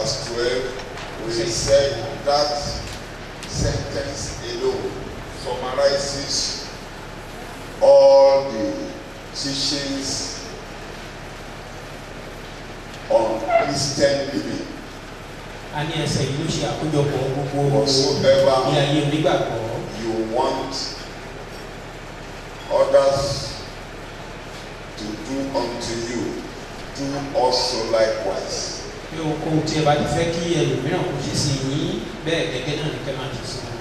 verse 12, we said that sentence alone summarizes all the teachings on Christian living. a ní ẹsẹ̀ yìí ló ṣe àkójọpọ̀ gbogbo ní Whatsoever ayé onígbàgbọ́ you want others to do unto you, do also likewise. bí ohunkóhun tí ẹ bá ti fẹ́ kí ẹlòmíràn kó ṣe sí yín bẹ́ẹ̀ gẹ́gẹ́ náà ní kẹ́ máa ṣe sí wọn.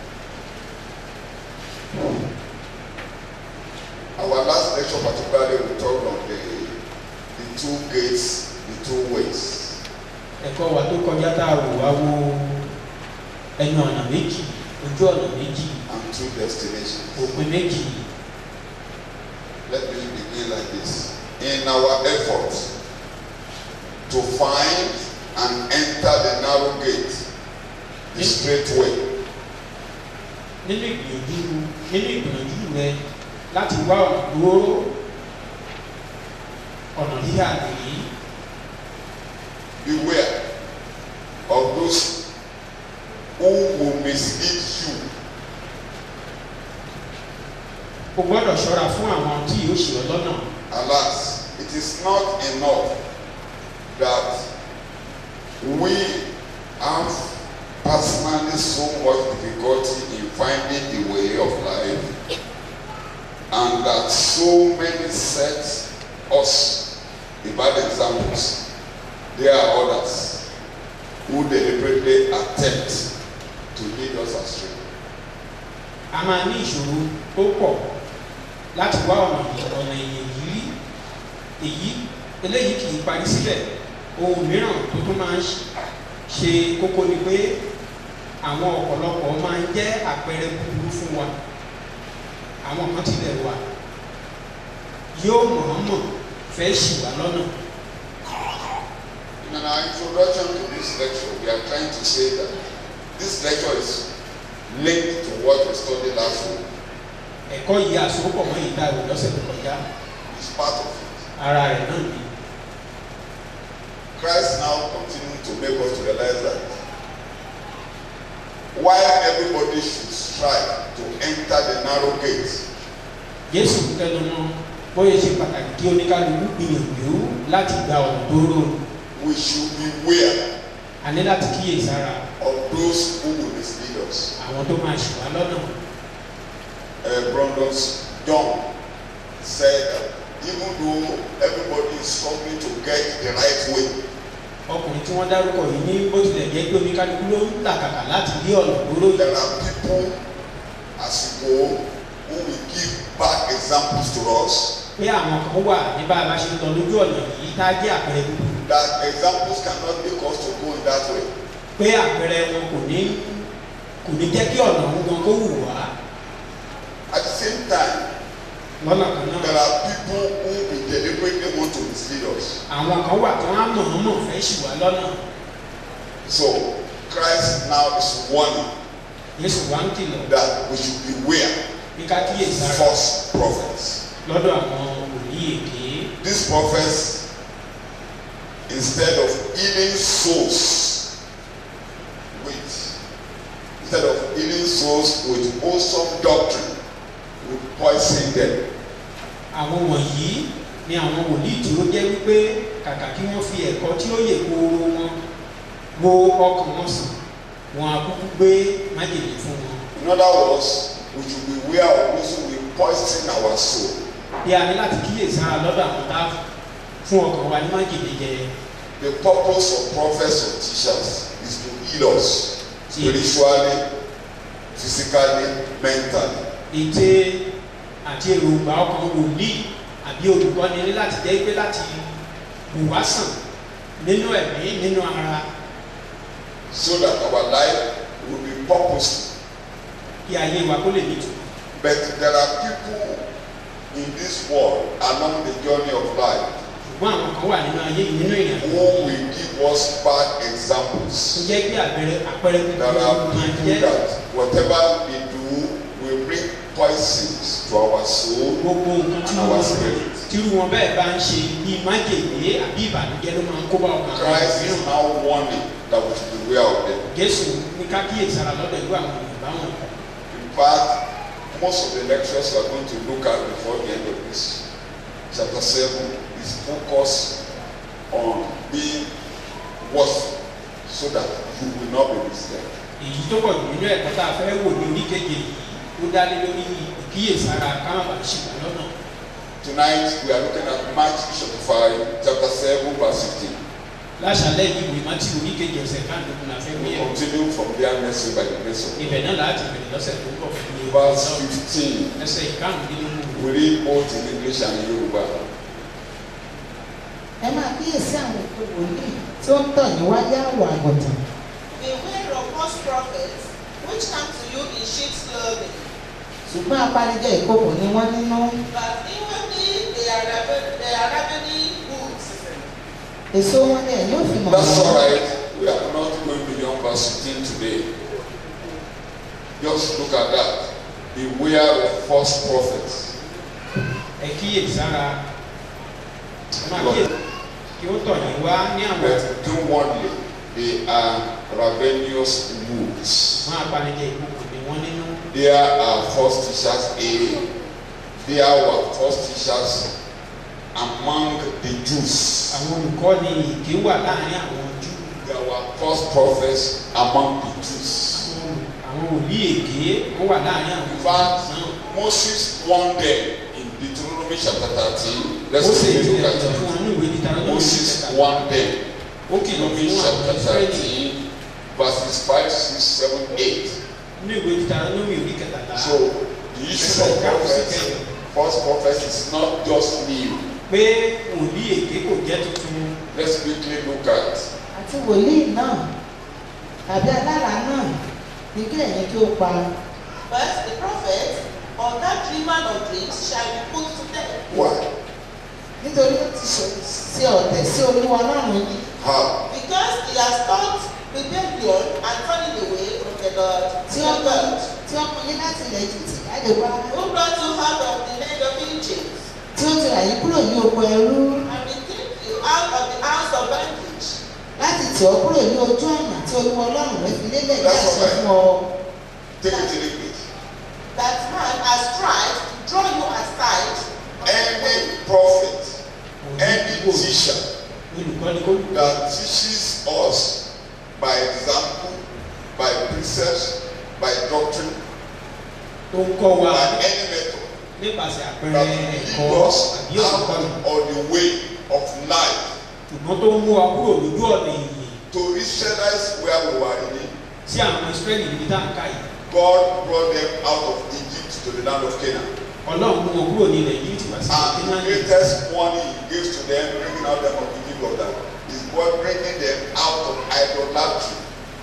Our last lecture particularly we talked on the the two gates, the two ways. ẹ̀kọ́ wa tó kọjá tá a wò wá wo ẹnu ọ̀nà méjì ojú ọ̀nà méjì and two destinations. òpin méjì Let me begin like this. In our effort to find and enter the narrow gate, the straight way, nínú ìgbìyànjú nínú ìgbìyànjú rẹ láti wá ọ̀nà gbòòrò ọ̀nà híhà nìyí beware of those who will mislead you o gbọ́dọ̀ ṣọ́ra fún àwọn tí yóò ṣe ọ́ lọ́nà Alas, it is not enough that we have personally so much difficulty in finding the way of life, and that so many set us the bad examples. There are others who deliberately attempt to lead us astray. a máa ní ìṣòro tó pọ̀ láti wá ọ̀nà yìí ọ̀nà ìyẹn yìí èyí eléyìí kì í parí síbẹ̀ ohun mìíràn tó tún máa ń ṣ- ṣe kókó ni pé àwọn ọ̀pọ̀lọpọ̀ máa ń jẹ́ àpẹẹrẹ búburú fún wa àwọn kan tilẹ̀ wà yóò mọ̀ọ́mọ̀ fẹ́ ṣì wá lọ́nà In our introduction to this lecture, we are trying to say that this lecture is linked to what we studied last week. ẹ̀kọ́ yìí àsopọ̀ mọ́ ìta ìwé lọ́sẹ̀ tó kọjá It's part of it. ara rẹ̀ náà ni Christ now continues to make us to realize that while everybody should strive to enter the narrow gate, Jésù tẹnu mọ́ bóyá ṣe pàtàkì kí oníkálukú gbìyànjú láti gba ọ̀nà tó rò we should beware a ní láti kíyè sára of those who will mislead us. àwọn tó máa ṣì wá lọ́nà Uh, Brandon's John said that even though everybody is struggling to get the right way, ọkùnrin tí wọ́n dárúkọ yìí ní bó tilẹ̀ jẹ́ pé oníkálukú ló ń làkàkà láti rí ọ̀nà tó rò there are people as we go who will give bad examples to us. pé àwọn kan wà ní bá a bá ṣe ń lọ lójú ọ̀nà yìí tá a jẹ́ àpẹẹrẹ búburú That examples cannot make us to go in that way. pé àpẹẹrẹ wọn kò ní kò ní jẹ́ kí ọ̀nà òun gan kó wù wá At the same time, lọ́nà kan náà there are people who will deliberately want to mislead us. àwọn kan wà tí wọ́n á mọ̀ọ́mọ̀ fẹ́ ṣì wá lọ́nà So Christ now is warning Jésù wá ń kìlọ̀ that we should beware bí ká kíyè sára false prophets. lọ́dọ̀ àwọn wòlíì èké These prophets, instead of healing souls with, instead of healing souls with wholesome doctrine, will poison them. àwọn wọ̀nyí ni àwọn wòlíì tí ó jẹ́ wípé kàkà kí wọ́n fi ẹ̀kọ́ tí ó yè kooro wọn wo ọkàn wọn sàn wọn á kúkú gbé májèlé fún wọn. In other words, we should beware of those who will poison our soul. bí a ní láti kíyè sára lọ́dọ̀ àwọn tá fún ọkàn wa ní májèlé jẹ The purpose of prophets or teachers is to heal us spiritually, physically, mentally. ète àti èròǹgbà ọkàn wòlíì àbí olùkọ́ni ní láti jẹ́ pé láti wù wá sàn nínú ẹ̀mí nínú ara so that our life will be purposeful. kí ayé wa kó lè nítumọ̀. But there are people in this world along the journey of life ṣùgbọ́n àwọn kan wà nínú ayé yìí nínú ìrìn àjò who will give us bad tó examples. jẹ́ pé àpẹẹrẹ àpẹẹrẹ There kúkúrú are máa people jẹ́ that whatever they do will bring poisons to our soul gbogbo nǹkan tí and our wọ́n spirit. tí tírú wọn bẹ́ẹ̀ bá ń ṣe bí májèlé àbí ìbànújẹ́ ló máa ń kó bá ọmọ àwọn Christ is mìíràn now warning that we should beware of them. jésù ní ká kíyèsára lọ́dọ̀ irú àwọn ènìyàn báwọn In fact, most of the lectures we are going to look at before the end of this chapter 7 is focused on being watchful so that you will not be misled. èyí tó pọ̀ jù nínú ẹ̀kọ́ tá a fẹ́ wò ní oríkejì yìí ó dá lé lórí ìkíyèsára káwọn bá ṣì wà lọ́nà Tonight we are looking at Matthew chapter 5, chapter 7, verse 15. láṣálẹ́ yìí ìwé mátì oríkejì ẹsẹ̀ káàdùnkùn la fẹ́ We wíyẹ̀ continue from there next week by the grace of God. ibẹ̀ náà láti bẹ̀rẹ̀ lọ́sẹ̀ tó ń bọ̀ fún mi Verse 15. ẹsẹ̀ ìkáàmùdínlógún We read both in English and Yoruba. ẹ máa kíyèsí àwọn ètò wòlíì tí ó ń tàn yín wáyé àwọ̀ àgùntàn Beware of false prophets which come to you in sheep's clothing, ṣùgbọ́n apanijẹ ìkókò ni wọ́n nínú but inwardly they are raven, they are ravening wolves. èso wọn ni ẹ̀yin ò fi mọ̀ That's all wọ́n. right. We are not going beyond verse 15 today. Just look at that. Beware of false prophets. ẹ kíyèsára ẹ máa kíyèsí kí ó tọ̀ yín wá ní àwọn But inwardly, they are ravenous wolves. wọn apanijẹ ìkókò ni wọ́n nínú There are false teachers. A, there were false teachers among the Jews. àwọn olùkọ́ni ìké wà láàrin àwọn jù There were false prophets among the Jews. àwọn òbí èké wọ́n wà láàrin àwọn In fact, náà Moses warned them in Deuteronomy chapter 13. Let's ó sì quickly ti look at ẹ̀jọ̀ fún it. wọn ní ìwé níta lọ́dún Moses warned them. ó kìlọ̀ fún Deuteronomy àwọn chapter ìsírẹ́lì 13, verses 5, 6, 7, 8. ní ìwé níta lọ́dún ìwé kẹtàlá So, the issue of prophets, false prophets is not just new. pé òbí èké kò jẹ́ tuntun Let's quickly look at àti wòlíì náà tàbí alára náà ní kí ẹ̀yin kí ó pa But the prophet or that dreamer of dreams shall be put to death. why, nítorí ó ti ṣe sí ọ̀tẹ̀ sí olúwa ọlọ́run yìí how, Because he has taught rebellion and turning away from the Lord. tí your ó mú God, tí ó mú yín láti ilẹ̀ Íjíbítì jáde wá who brought you out of the land of Egypt tí ó ti rà yín kúrò ní oko ẹrú and redeemed you out of the house of bondage. láti tì ọ́ kúrò ní ojú ọ̀nà tí olúwa ọlọ́run rẹ fi lélẹ̀ ní That's àṣẹ all right. fún ọ. take it in English. That man has tried to draw you aside. Any prophet, any teacher olùkọ́ni kó that teaches us by example, by precepts, by doctrine, tó ń kọ́ wa by any method nípasẹ̀ that àpẹẹrẹ will ẹ̀kọ́ lead us àbí olùkọ́ni out on the way of life ṣùgbọ́n tó ń mú wa kúrò lójú ọ̀nà èyí to Israelites where we were in. sí àwọn ìsírẹ́lì níbi tá à ń ká yìí God brought them out of Egypt to the land of Canaan. ọlọ́run mú wọn kúrò ní ilẹ̀ yìí ti wá sí And the kínáàní greatest warning he gives to them, bringing out them of Egypt, was that is God bringing them out of idolatry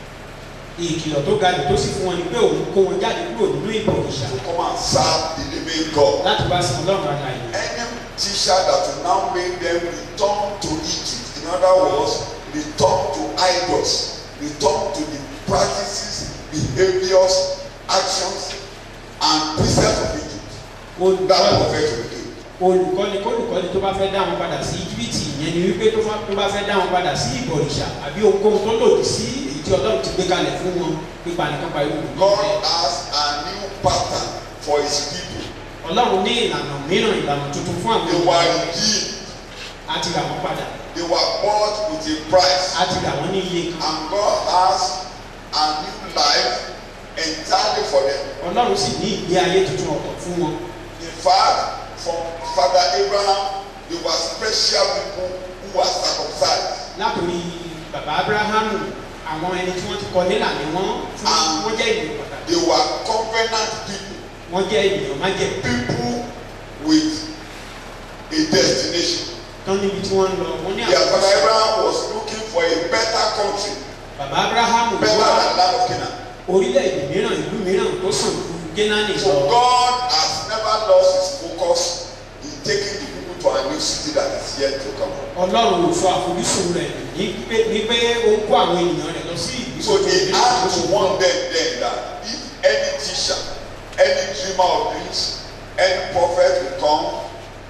ìkìlọ̀ tó ga jù tó sì fún wọn ni pé òun kó wọn jáde kúrò nínú ìbò ìṣà to come and serve the living God. láti wá sí ọlọ́run àlàyé Any teacher that will now make them return to Egypt, in other words, return to idols, return to the practices, behaviors, actions, and precepts of Egypt. That olùkọ́ni prophet will do. olùkọ́ni kólùkọ́ni tó bá fẹ́ dá wọn padà sí íjíbítì ìyẹn ni wípé tó bá- tó bá fẹ́ dá wọn padà sí ìbọ̀rìṣà àbí ohunkóhun tó lòdì sí èyí tí ọlọ́run ti gbé kalẹ̀ fún wọn pípa nìkan pa irú God has a new pattern for his people. ọlọ́run ní ìlànà mìíràn ìlànà tuntun fún àwọn They were ènìyàn redeemed. àti rà wọ́n padà They were bought with a price. àti rà wọ́n ní iye kan And God has a new life entirely for them. ọlọ́run sì ní ìgbé ayé tuntun ọ̀tọ̀ fún wọn In fact, from Father Abraham, they were special people who were circumcised. látòrí bàbá abrahamu àwọn ẹni tí wọ́n ti kọ nílà ni wọ́n fún Ah. wọ́n jẹ́ ènìyàn pàtàkì They were covenant people, wọ́n jẹ́ ènìyàn májẹ̀ people with a destination. tán níbi tí wọ́n ń lọ wọ́n ní Their Father àwọn Abraham was looking for a better country, bàbá abrahamu better wá than land of Canaan. orílẹ̀-èdè mìíràn ìlú mìíràn tó sàn ju génánì So lọ God has never lost his focus in taking the people to a new city that is yet to come. ọlọ́run ò sọ àfojúsùn rẹ̀ ní pé ní pé ó ń kó àwọn ènìyàn rẹ̀ lọ sí ìlú So he had to warn them then that if any teacher, any dreamer of dreams, any prophet will come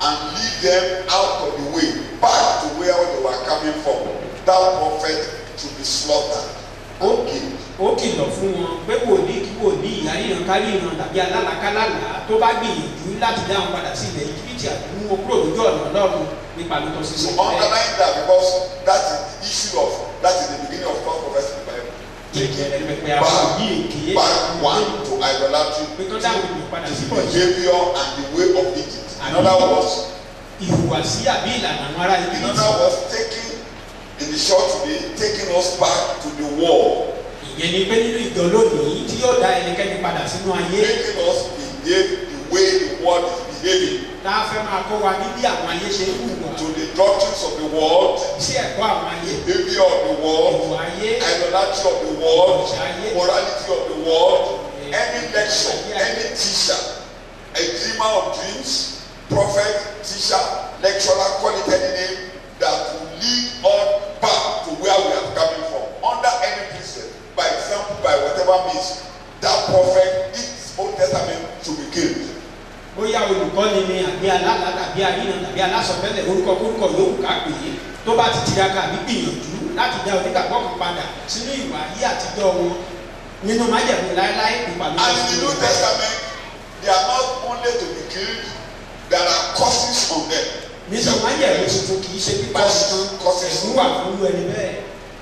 and lead them out of the way back to where they were coming from. That prophet should be slaughtered and killed. ó kìlọ̀ fún wọn pé wòlíì kí wòlíì àríyàn káríyàn tàbí alálàkálàlà tó bá gbìyànjú láti dáhùn padà sí ilẹ̀ íjíbítì àti mú wọn kúrò lójú ọ̀nà ọlọ́run nípa lótọ́ sí So sílẹ̀ underline that because that is the issue of that is the beginning of false prophecy in the Bible. ìjẹ̀rẹ̀ pẹ̀pẹ̀ àwọn Back, òbí èké back one to idolatry, pé tó dáhùn ènìyàn padà to sí the pọ̀ jù behavior and the way of Egypt. In other words, ìhùwàsí àbí ìlànà àwọn ará in íjíbítì other words, taking in the short today, taking us back to the war, ìyẹn ni pé nínú ìjọ lónìí tí yóò dá ẹnikẹ́ni padà sínú ayé making us behave the way the world is behaving, tá a fẹ́ máa kó wa ní bí àwọn ayé ṣe ń hùwà to the doctrines of the world, sí ẹ̀kọ́ àwọn ayé behavior of the world, ìwà ayé idolatry of the world, morality of the world, any lecture, any teacher, a dreamer of dreams, prophet, teacher, lecturer, call it any name, that will lead us back to where we are coming from, under any precept, by example, by whatever means, that prophet, its Old Testament should be killed. bóyá olùkọ́ni ni àbí alála tàbí àríyàn tàbí alásọ̀fẹ́lẹ̀ orúkọ orúkọ yòówù ká pè é tó bá ti tiraka àbí gbìyànjú láti dá onígbàgbọ́ kan padà sínú ìwà ayé àtijọ́ wọn nínú májẹ̀mú láéláé nípa ló And in the New Testament, they are not only to be killed, there are curses on them. nínú májẹ̀mú tuntun kì í ṣe pípa nìkan ẹ̀sùn wà fún irú ẹni bẹ́ẹ̀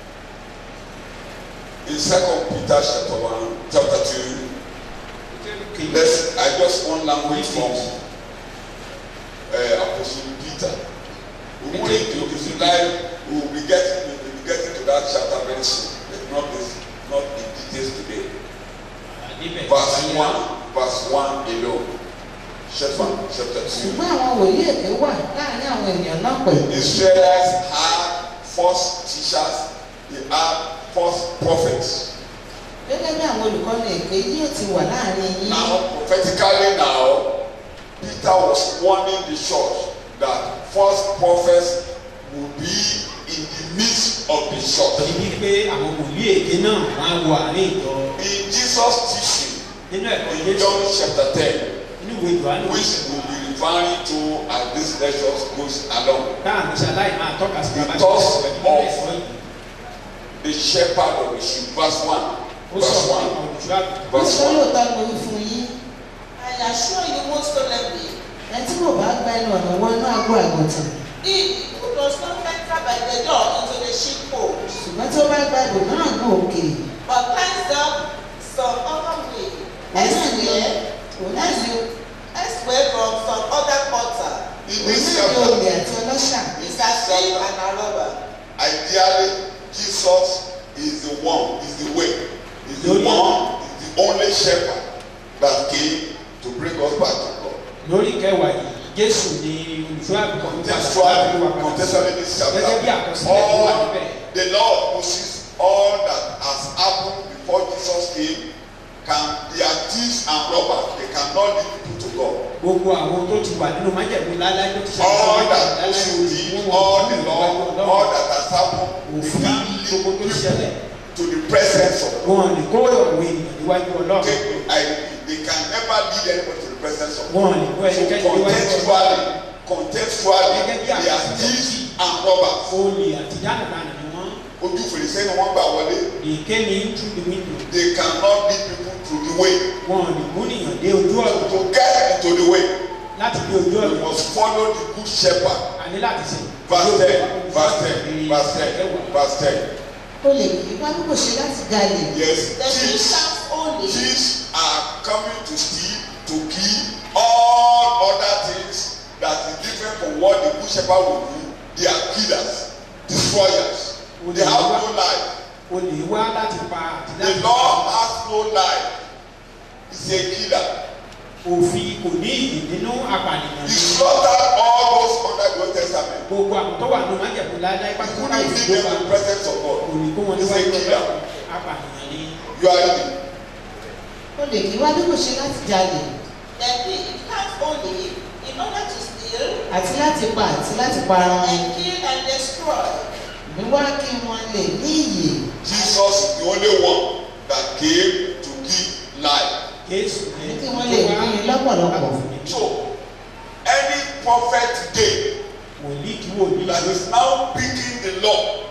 In Second Peter chapter one, chapter two, let's I just one language from uh, Apostle Peter. We will to if you like, we will be getting we will be getting to that chapter very soon, but not this not in details today. níbẹ̀ Verse one, verse one alone. Chapter chapter two. ṣùgbọ́n àwọn wòlíì èké wà láàrin àwọn ènìyàn náà pẹ̀lú. Israelites had false teachers, they had false prophets. gẹ́gẹ́ bí àwọn olùkọ́ni èké yóò ti wà láàrin yín. Now, prophetically now, Peter was warning the church that false prophets will be in the midst of the church. torí wípé àwọn wòlíì èké náà wọ́n á wọ àárín ìjọ In Jesus' teaching, nínú ẹ̀kọ́ in Jésù John chapter 10, nínú ìwé ìdùnnú which we'll be referring to as this lecture goes along, táà ní sáláì máa tọ́ka sí bàbá Because ṣe pẹ̀lú of- ẹ̀sọ́ yìí the shepherd of the sheep, verse 1. ó Verse sọ fún 1. àwọn olùṣọ́ àgùntàn Verse Nítorí 1. òótọ́ mo wí fún yín. I assure you most solemnly, ẹni tí kò bá gba ẹnu ọ̀nà wọ inú àgọ́ àgùntàn. he who does not enter by the door into the sheepfold, ṣùgbọ́n tí ó bá gba ibòmíràn gùn òkè. but climbs down some other way, òun náà ni elsewhere, òun náà ni elsewhere from some other quarter, In òun this náà ni chapter, olè àti ọlọ́ṣà. is a thief and a robber. ideally, Jesus is the one, is the way, is the Lórí- one, is the only shepherd that came to bring us back to God. lórí kẹwàá yìí jésù ni olùṣọ́ àgùntàn tó padà sí Contextually, àbúrò wa padà sí. contextually this chapter, gẹ́gẹ́ bí àkọsílẹ̀ tó wà all níbẹ̀ the law of Moses, all that has happened before Jesus came, can they are thieves and robbers. They cannot lead people to God. gbogbo àwọn tó ti wà nínú májẹ̀mú láláì tó ti ṣe All àṣeyọrí that láláì Moses òní did, wọn all wọn the kú law, ìwájú all ọlọ́run that has happened, they òfin can lead gbogbo tó ṣẹlẹ̀ people to the presence of God. wọn lè kó ọ̀wé ènìyàn níwájú ọlọ́run They, I, they can never lead anybody to the presence of God. wọn lè kó So ẹnikẹ́ni níwájú ọlọ́run contextually, contextually, Gẹ́gẹ́ bí they are àkọsílẹ̀ thieves and robbers. olè àti dánadáná ni wọ́n Ojú fèrèsé ni wọ́n gbà wọlé. they came in through the window They cannot lead people through the way. wọn lè mú nìyàn dé ojú ọ̀nà To get into the way, láti dé ojú you ọ̀nà must follow the good shepherd. àní láti sè Verse ten, verse ten, verse ten, verse ten. olè kì í wá bí kò ṣe láti jalè. Yes, The thief thieves, comes only thieves are coming to steal, to kill, all other things that is different from what the good shepherd will do. They are killers, destroyers. They have no life. olè wá láti pa àti The láti law has no life. He's a killer. òfin kò ní ìdí nínú apànìyàn He ní slaughtered all those under the Old Testament. gbogbo àwọn tó wà nínú májẹ̀mú láéláé He pátápátá couldn't òfin leave tó them bá in the presence of God. kò ní kó wọn He's a níwájú killer. ọlọ́run apànìyàn ní You are reading. olè kì í wá bí kò ṣe láti jalè. the thief comes only in order to steal àti láti pa àti láti parun. and kill and destroy. mi wá kí wọn lè ní iyè. Jesus is the only one that came to give life. jésù ní Kí wọ́n lè ní i lọ́pọ̀lọpọ̀. So, any prophet today wòlíì kí wòlíì that is now picking the law,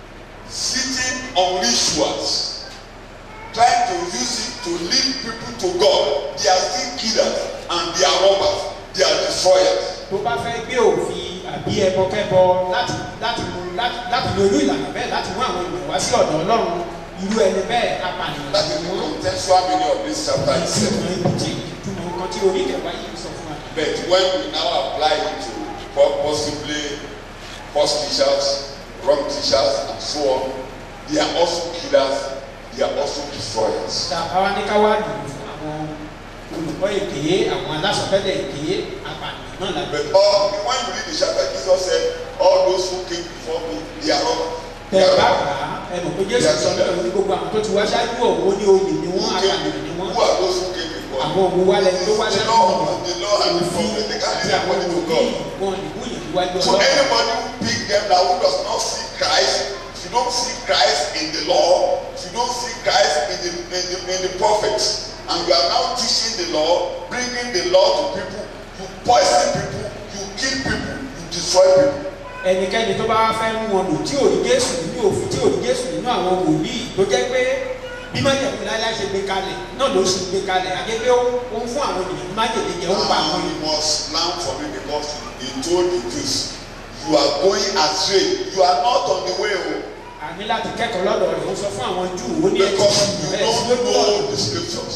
sitting on rituals, trying to use it to lead people to God. They are still killers and they are robbers. They are destroyers. tó bá fẹ́ gbé òfin àbí ẹbọkẹ́bọ láti láti mú láti láti lo irú ìlànà bẹ́ẹ̀ láti mú àwọn ènìyàn wá sí ọ̀dọ̀ ọlọ́run irú ẹni bẹ́ẹ̀ apànìyàn That is the contextual meaning of this chapter itself. ìtumọ̀ ibùjì ìtumọ̀ nǹkan tí orí kẹwàá yìí sọ fún wa. But when we now apply it to po- possibly false teachers, wrong teachers, and so on, they are also killers, they are also destroyers. ta àwa ní ká wá lò ó fún àwọn olùkọ́ èké àwọn alásọtẹ́lẹ̀ èké apànìyàn náà lábẹ́. But all, when you read the chapter, Jesus said, All those who came before me, they are robbers. They tẹ are bá robbers. kà á ẹnu pé jésù sọ nípa ní gbogbo àwọn tó ti wá ṣáájú òun ní oyè ni Who wọ́n came apànìyàn ni before? wọ́n Who are those who came before? àwọn òun wá lẹni tó wá The ṣáájú law, òun the law and the òfin prophet, they can't àti lead àwọn anybody to òbí God. wọn ìwúyè níwájú So ọlọ́run. anybody who pick them now who does not see Christ, if you don't see Christ in the law, if you don't see Christ in the in the, in the prophets, and you are now teaching the law, bringing the law to people, you poison people, you kill people, you destroy people. ẹnikẹ́ni tó bá fẹ́ mú wọn lò tí ò rí jésù nínú òfin tí ò rí jésù nínú àwọn wòlíì tó jẹ́ pé bí májèlé láíláí ṣe gbé kalẹ̀ náà ló ṣe gbé kalẹ̀ àgẹ́gẹ́ ó ó ń fún àwọn ènìyàn ní májèlé jẹ́ ó ń pa àwọn And you ènìyàn. must learn from it because he told the Jews, you are going astray, you are not on the way home àní láti kẹ́kọ̀ọ́ lọ́dọ̀ rẹ̀ ó sọ fún àwọn júù ó ní ẹ̀jẹ̀ because you rẹ̀ sí don't lójú ọ̀nà know the scriptures.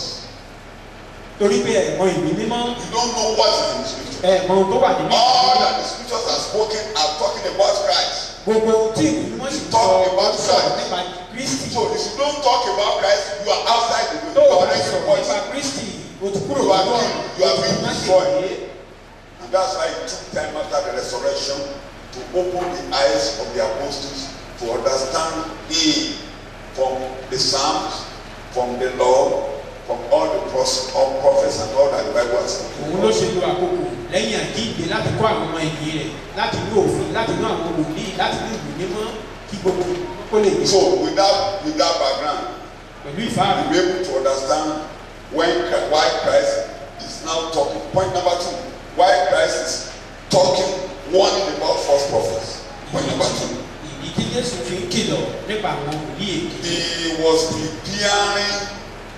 torí pé ẹ̀mọ́ ìwé mímọ́ You don't know what is in the scripture. ẹ̀mọ́ ohun tó wà nínú All ìwé that the scriptures are spoken are talking about Christ. gbogbo ohun tí ìwé mímọ́ sì sọ Talk about ó sọ̀rọ̀ Christ. nípa kristi So if you don't talk about Christ, you are outside the tó way. You o are bá making sọ̀rọ̀ voice. nípa kristi o ti kúrò You are lọ́wọ́ being, you are being má ṣe destroyed. ìwé. And that's why it took time after the resurrection to open the eyes of the apostles to understand him from the Psalms, from the law, from all the pros- all prophets and all that the Bible has spoken. òun ló ṣe lo àkókò lẹ́yìn àjíǹde láti kọ́ àwọn ọmọ ẹ̀yìn rẹ̀ láti ní òfin láti ní àwọn wòlíì láti ní ìlú mímọ́ kí gbogbo kó lè gbé So with that, with that background, pẹ̀lú ìfáàrí. you'll be able to understand when Chri- why Christ is now talking. Point number two, why Christ is talking, warning about false prophets. Point number two. ìdí tí jésù fi ń kìlọ̀ nípa àwọn wòlíì èké he was preparing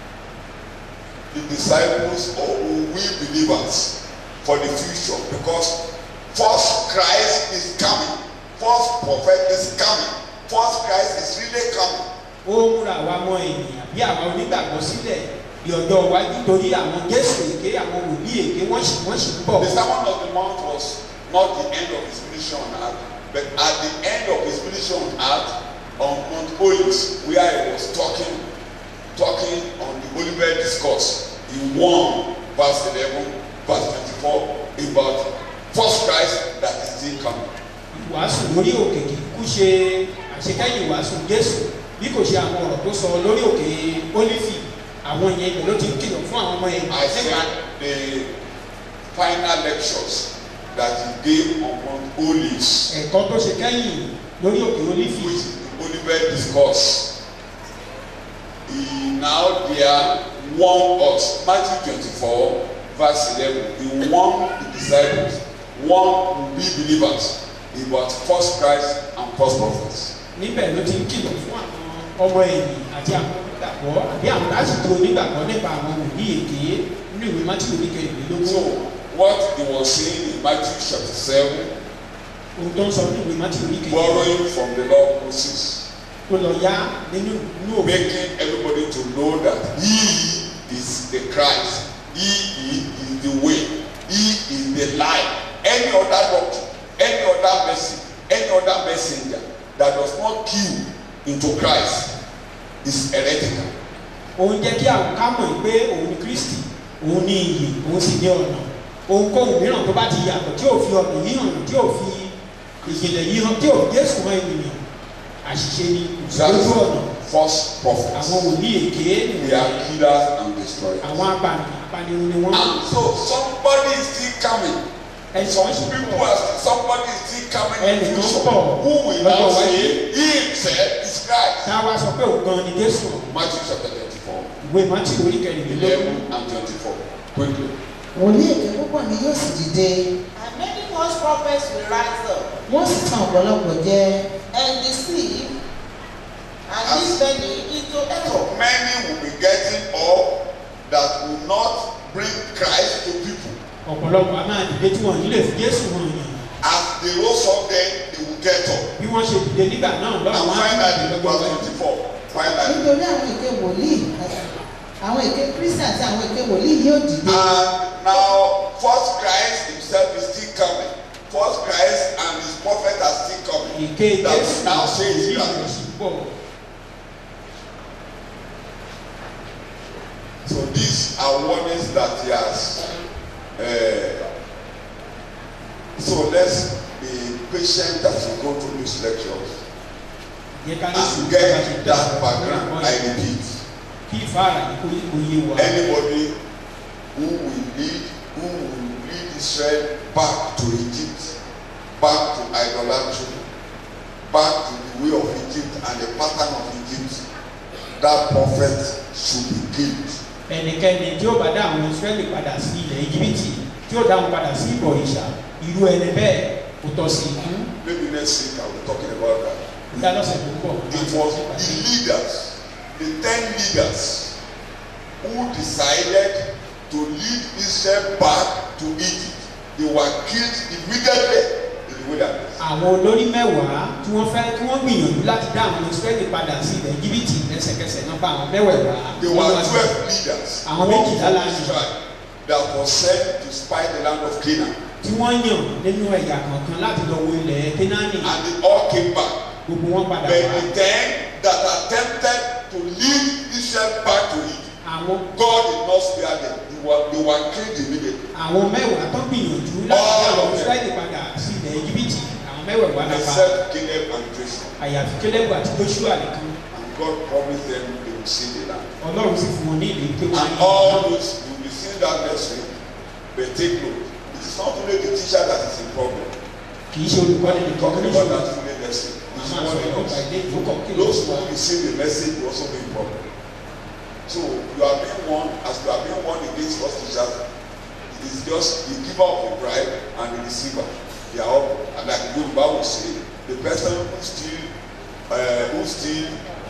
the disciples or we believers for the future because false Christ is coming false prophet is coming false Christ is really coming ó múra àwa ọmọ ènìyàn bí àwọn onígbàgbọ́ sílẹ̀ di ọjọ́ iwájú torí àwọn jésù èké àwọn wòlíì èké wọ́n sì wọ́n sì ń bọ̀. the sermon of the mount was not the end of his ministry on earth but at the end of his ministry on earth on Mount Olives where he was talking talking on the Olivet discourse he warned verse eleven verse twenty-four about false Christ that is still coming. ìwàásù lórí òkè kì í kú ṣe àṣekẹ́yìn ìwàásù jésù bí kò ṣe àwọn ọ̀rọ̀ tó sọ lórí òkè ólífì àwọn yẹn ibẹ̀ ló ti ń kìlọ̀ fún àwọn ọmọ yẹn I said the final lectures that he gave on Mount Olives ẹ̀kọ́ tó ṣe kẹ́yìn lórí òkè ólífì which is the Olivet discourse he now there warned us Matthew twenty-four verse eleven he warned the disciples warned we believers about false Christ and false prophets. níbẹ̀ ló ti ń kìlọ̀ fún àwọn ọmọ ẹ̀yìn àti àwọn onígbàgbọ́ àbí àwọn lásìkò onígbàgbọ́ nípa àwọn wòlíì èké nínú ìwé mátí So oníkẹrìnlélógún what he was saying in Matthew chapter seven ohun tó ń sọ nínú ìwé mátí oníkẹrìnlélógún borrowing from the law of Moses tó lọ yá nínú inú òfin making everybody to know that he is the Christ he is, is the way he is the life any other doctrine any other message any other messenger that does not kill into Christ is heretical òun jẹ́ kí àwọn ká mọ̀ pé òun ni kristi òun ni iyì òun sì ní ọ̀nà ohunkóhun mìíràn tó bá ti yàtọ̀ tí ò fi ọ̀nà yìí hàn tí ò fi ìjìnlẹ̀ yìí hàn tí ò fi jésù hàn ènìyàn àṣìṣe ni that lójú is ọ̀nà false prophets àwọn wòlíì èké they are killers and destroyers àwọn apànìyàn apànìyàn ni wọ́n and so somebody is still coming ẹ̀sọ́ some people are somebody is still coming in the Ẹnìkan future bọ̀ who will now lọ́jọ́ say iwájú. he himself is Christ tá a wá sọ pé òun gan ni jésù Matthew chapter twenty-four ìwé mátí orí kẹrìnlélógún eleven and twenty-four quickly wòlíì èké púpọ̀ ni yóò sì dìde And many false prophets will rise up wọ́n sì tàn ọ̀pọ̀lọpọ̀ jẹ and deceive and lead many into error. Many will be getting up that will not bring Christ to people. ọ̀pọ̀lọpọ̀ a máa dìde tí wọ́n nílé fi jésù hàn yàn As they rose up then, they will get up. bí wọ́n ṣe dìde nígbà náà And lọ́wọ́ wọn á finally, dìde in lọ́gbọ̀n verse wájú. 24, finally. nítorí àwọn èké wòlíì àti- àwọn èké kristi àti àwọn èké wòlíì yóò dìde And now, first Christ himself is still coming. First Christ and his prophet are still coming. èké That jésù will now say sí is coming. ìrẹsì pọ̀ So these are warnings that he has. Uh, so let's be patient as we go through these lectures yẹ ká ní and sùúrù get bá ṣe that background. I repeat, kí ìfáàrà yìí kó kó yé wa anybody who will lead, who will lead Israel back to Egypt, back to idolatry, back to the way of Egypt and the pattern of Egypt, that prophet should be killed. ẹnikẹ́ni tí ó bá dá àwọn israẹli padà sí ilẹ̀ íjíbítì tí ó dá wọn padà sí ìbọ̀ ìṣà irú ẹni bẹ́ẹ̀ kò tọ́ sí ikú Maybe next week I will be talking about that. ìyá lọ́sẹ̀ tó ń bọ̀ It was the leaders, the ten leaders, who decided to lead Israel back to Egypt. They were killed immediately in the wilderness. àwọn olórí mẹ́wàá tí wọ́n fẹ́ tí wọ́n gbìyànjú láti dá àwọn israẹli padà sí ilẹ̀ íjíbítì lẹ́sẹ̀kẹsẹ̀ náà bá àwọn mẹ́wẹ̀ẹ̀wá There were twelve leaders Àwọn one méjìlá from láàrin. Israel that was sent to spy the land of Canaan, tí wọ́n yàn nínú ẹ̀yà kọ̀ọ̀kan láti lọ wo ilẹ̀ kénáánì and they all came back. gbogbo wọn padà But wá the ten that attempted to lead Israel back to Egypt, àwọn God did not spare them. They were, they were killed immediately. àwọn mẹ́wàá tó gbìyànjú láti dá All àwọn of them. israẹli padà sí ilẹ̀ íjíbítì àwọn mẹ́wẹ̀ẹ̀wá náà pa Except Caleb and Joshua. àyàfi kélébù àti joshua nìkan And God promised them they will see the land. ọlọ́run sì fún wọn ní ìlú pé wọ́n And all those you will see that next week. But take note. It is not only the teacher that is in problem. kì í ṣe olùkọ́ni nìkan Talking ní about ìṣòro that fully next week. a It's máa sọ̀rọ̀ warning nípa us. ilé ìfowópamọ́ kí ló Those sọ who receive the message will also be in problem. So you are being warned as you are being warned against false teachers. It is just the giver of the bribe and the receiver. They are all and like the Yoruba will say, the person who steal uh, who steal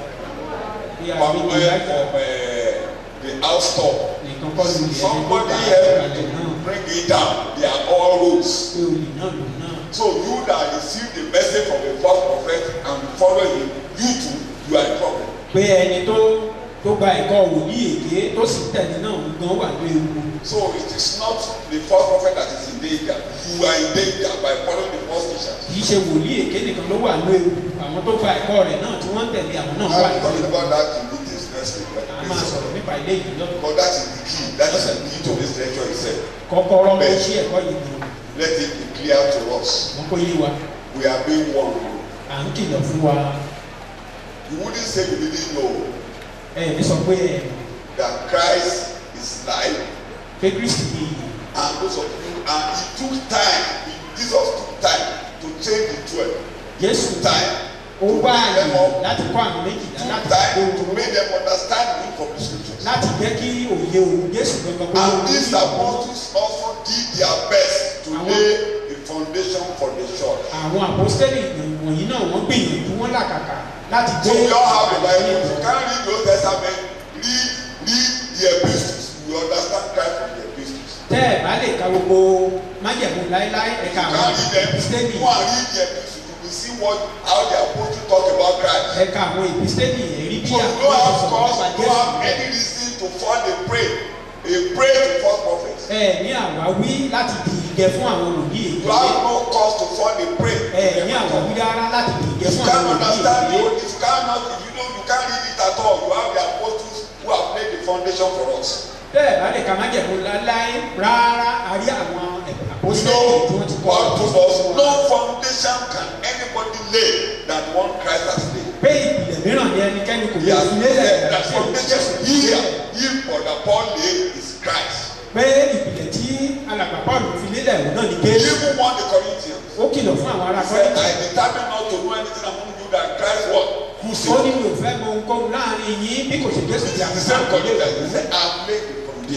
bí a from bí where ìyá from uh, the house top. nìkan kọ́ ló lè ẹni tó Somebody bá help àtìkalẹ̀ náà to bring it down. They are all roads. pé olè náà lòun náà So you that receive the message from the false prophet and follow him, you too, you are in trouble. pé ẹni tó tó gba ẹ̀kọ́ wòlíì èké tó sì tẹ̀lé náà ń gan wà ní ewu So it is not the false prophet that is in danger. You are in danger by following the false teachers. kì í ṣe wòlíì èké nìkan ló wà ní ewu àwọn tó gba ẹ̀kọ́ rẹ̀ náà tí wọ́n ń tẹ̀lé àwọn náà wà I'm ní talking ewu about that in meetings next week. Like a máa this. sọ̀rọ̀ nípa ilé yìí lọ́dún Because that is the key. That is the key to this lecture itself. kọ́kọ́rọ́ ló ṣí ẹ̀kọ́ yìí gan Let it be clear to us. wọn kó yé wa We are being warned. à ń kìlọ̀ fún wa You wouldn't say you didn't know ẹ ní sọ pé ẹ that Christ is life. pé kristi ni ìyè And those of you, and he took time, he, Jesus took time to train the twelve. jésù Took time ó to wá bring them àyè up. láti kọ́ àwọn méjìlá Took láti time kó to make them understand the meaning of the scriptures. láti jẹ́ kí òye òun jésù gangan kó And lóun these apostles also did their best to Àwọn- lay the foundation for the church. àwọn àpọ́sítélì wọ̀nyí náà wọ́n gbìyànjú wọ́n làkàkà láti So gbé we all have the Bible. ìgbàlódé You can't read the Old Testament, read, read the epistles. You understand Christ from the epistles. tẹ́ ẹ̀ bá lè ka gbogbo májẹ̀mú láéláé ẹ̀ka You àwọn can't read them. ìpísítélì Go and read the epistles. You will see what how the apostles talk about Christ. ẹ̀ka àwọn ìpísítélì ẹ̀rí bí So you àwọn don't have ìsọ̀rọ̀ cause, nípa you don't have jésù any reason to fall a prey, a prey to false prophets. ẹ ní àwáwí láti di ìgẹ fún àwọn òbí You èké have no cause to fall a prey. ẹ ní àwáwí rárá láti di ìgẹ You fún can't àwọn òbí understand the èké old, if you cannot, if you don't, you can't read it at all. You have the apostles who have laid the foundation for us. tẹ́ ẹ̀ bá lè ka májẹ̀mú láéláé rárá a rí àwọn You àpọ́sítélì tí wọ́n ti know kọ́ what told us, no foundation can anybody lay than one Christ has laid. pé ìpìlẹ̀ mìíràn ni ẹnikẹ́ni kò He lè has fi laid lélẹ̀ that àti foundation òṣìṣẹ́ here, he for the Paul laid is Christ. pé ìpìlẹ̀ tí alàgbà paul fi lélẹ̀ òun náà ni He jésù even warned the Corinthians. ó kìlọ̀ fún àwọn ará He said, kọ́lẹ́tì I determined not to know anything among you than Christ what? Who ó said? ní mi ò fẹ́ mọ ohunkóhun láàrin yín bí kò ṣe jésù ti The àti same sáà Corinthians, he said, I've laid the foundation.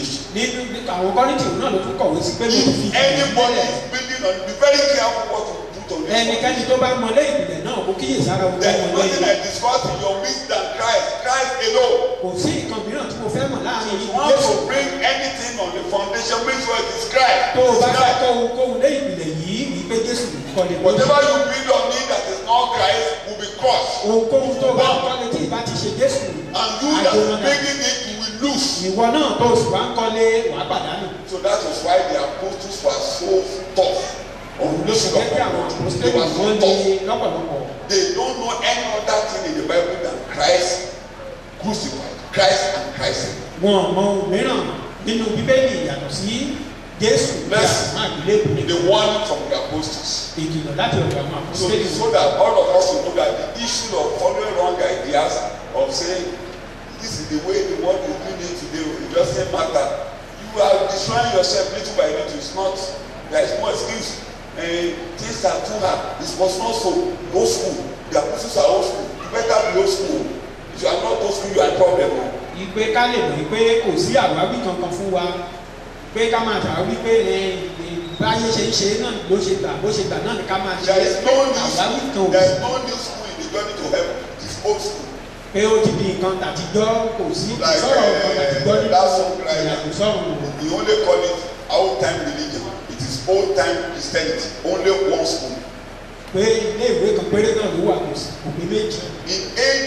foundation. nínú àwọn kọ́rìntì náà ló tún kọ̀wé sí pé mi ò fi If anybody is building on, be very careful what you put on this ẹnikẹ́ni tó bá mọ lé ìpìlẹ̀ náà kó kíyè sára ohun tó There's mọ lé nothing I discuss in your midst than Christ, Christ alone. kò sí nǹkan mìíràn tí mo fẹ́ mọ̀ láàrin If yìí you want Jésù to bring anything on the foundation, make sure it is Christ. tó o bá It's fẹ́ Christ. kọ́ ohunkóhun lé ìpìlẹ̀ yìí ní pé Jésù kọ́ lè bọ́ Whatever you build on it that is not Christ will be crushed. ohunkóhun tó o bá kọ́ lé tí ìbá ti ṣe Jésù And you that àjò is náà making it, you will lose. ìwọ náà tó o sì wá ń kọ́lé wàá pàdánù So that was why the apostles were so tough. On ló this sì jẹ́ pé àwọn They àpòstélì were so wọ́n lé tough. lọ́pọ̀lọpọ̀ They don't know any other thing in the Bible than Christ crucified. Christ and Christ. alone. wọn ò mọ ohun mìíràn nínú bíbélì yàtọ̀ sí Jésù bí Let's- àwọn àgbélébù ní The one from the apostles. ìkìlọ̀ láti ọ̀dọ̀ àwọn So, àpòstélì so that all of us will know that the issue of following wrong ideas of saying this is the way the world is doing it today it doesn't matter you are destroying yourself little by little it's not there is no excuse uh, things are too hard it was not so old school the apostles are old school you better be old school if you are not old school you are a problem o ìpè ká lè mọ̀ pé kò sí àwáwí kankan fún wa pé ká máa ṣàwáwí pé ẹ, ẹ, báyé ṣe ń ṣe náà ló ṣe gbà bó ṣe gbà náà ni ká máa ṣe there is no new àwáwí kan school ò there is sí no new school in the journey to heaven it is old school pé ó ti di nǹkan tàtijọ́ kò sí Like, sọ̀rọ̀ nǹkan eh, tàtijọ́ nínú that song like ìrìnàjò sọ̀rọ̀ wò. we only call it old time religion it is old time christianity only one school pé ilé ìwé kan péré náà ló wà kò sí kò pé méjì in AD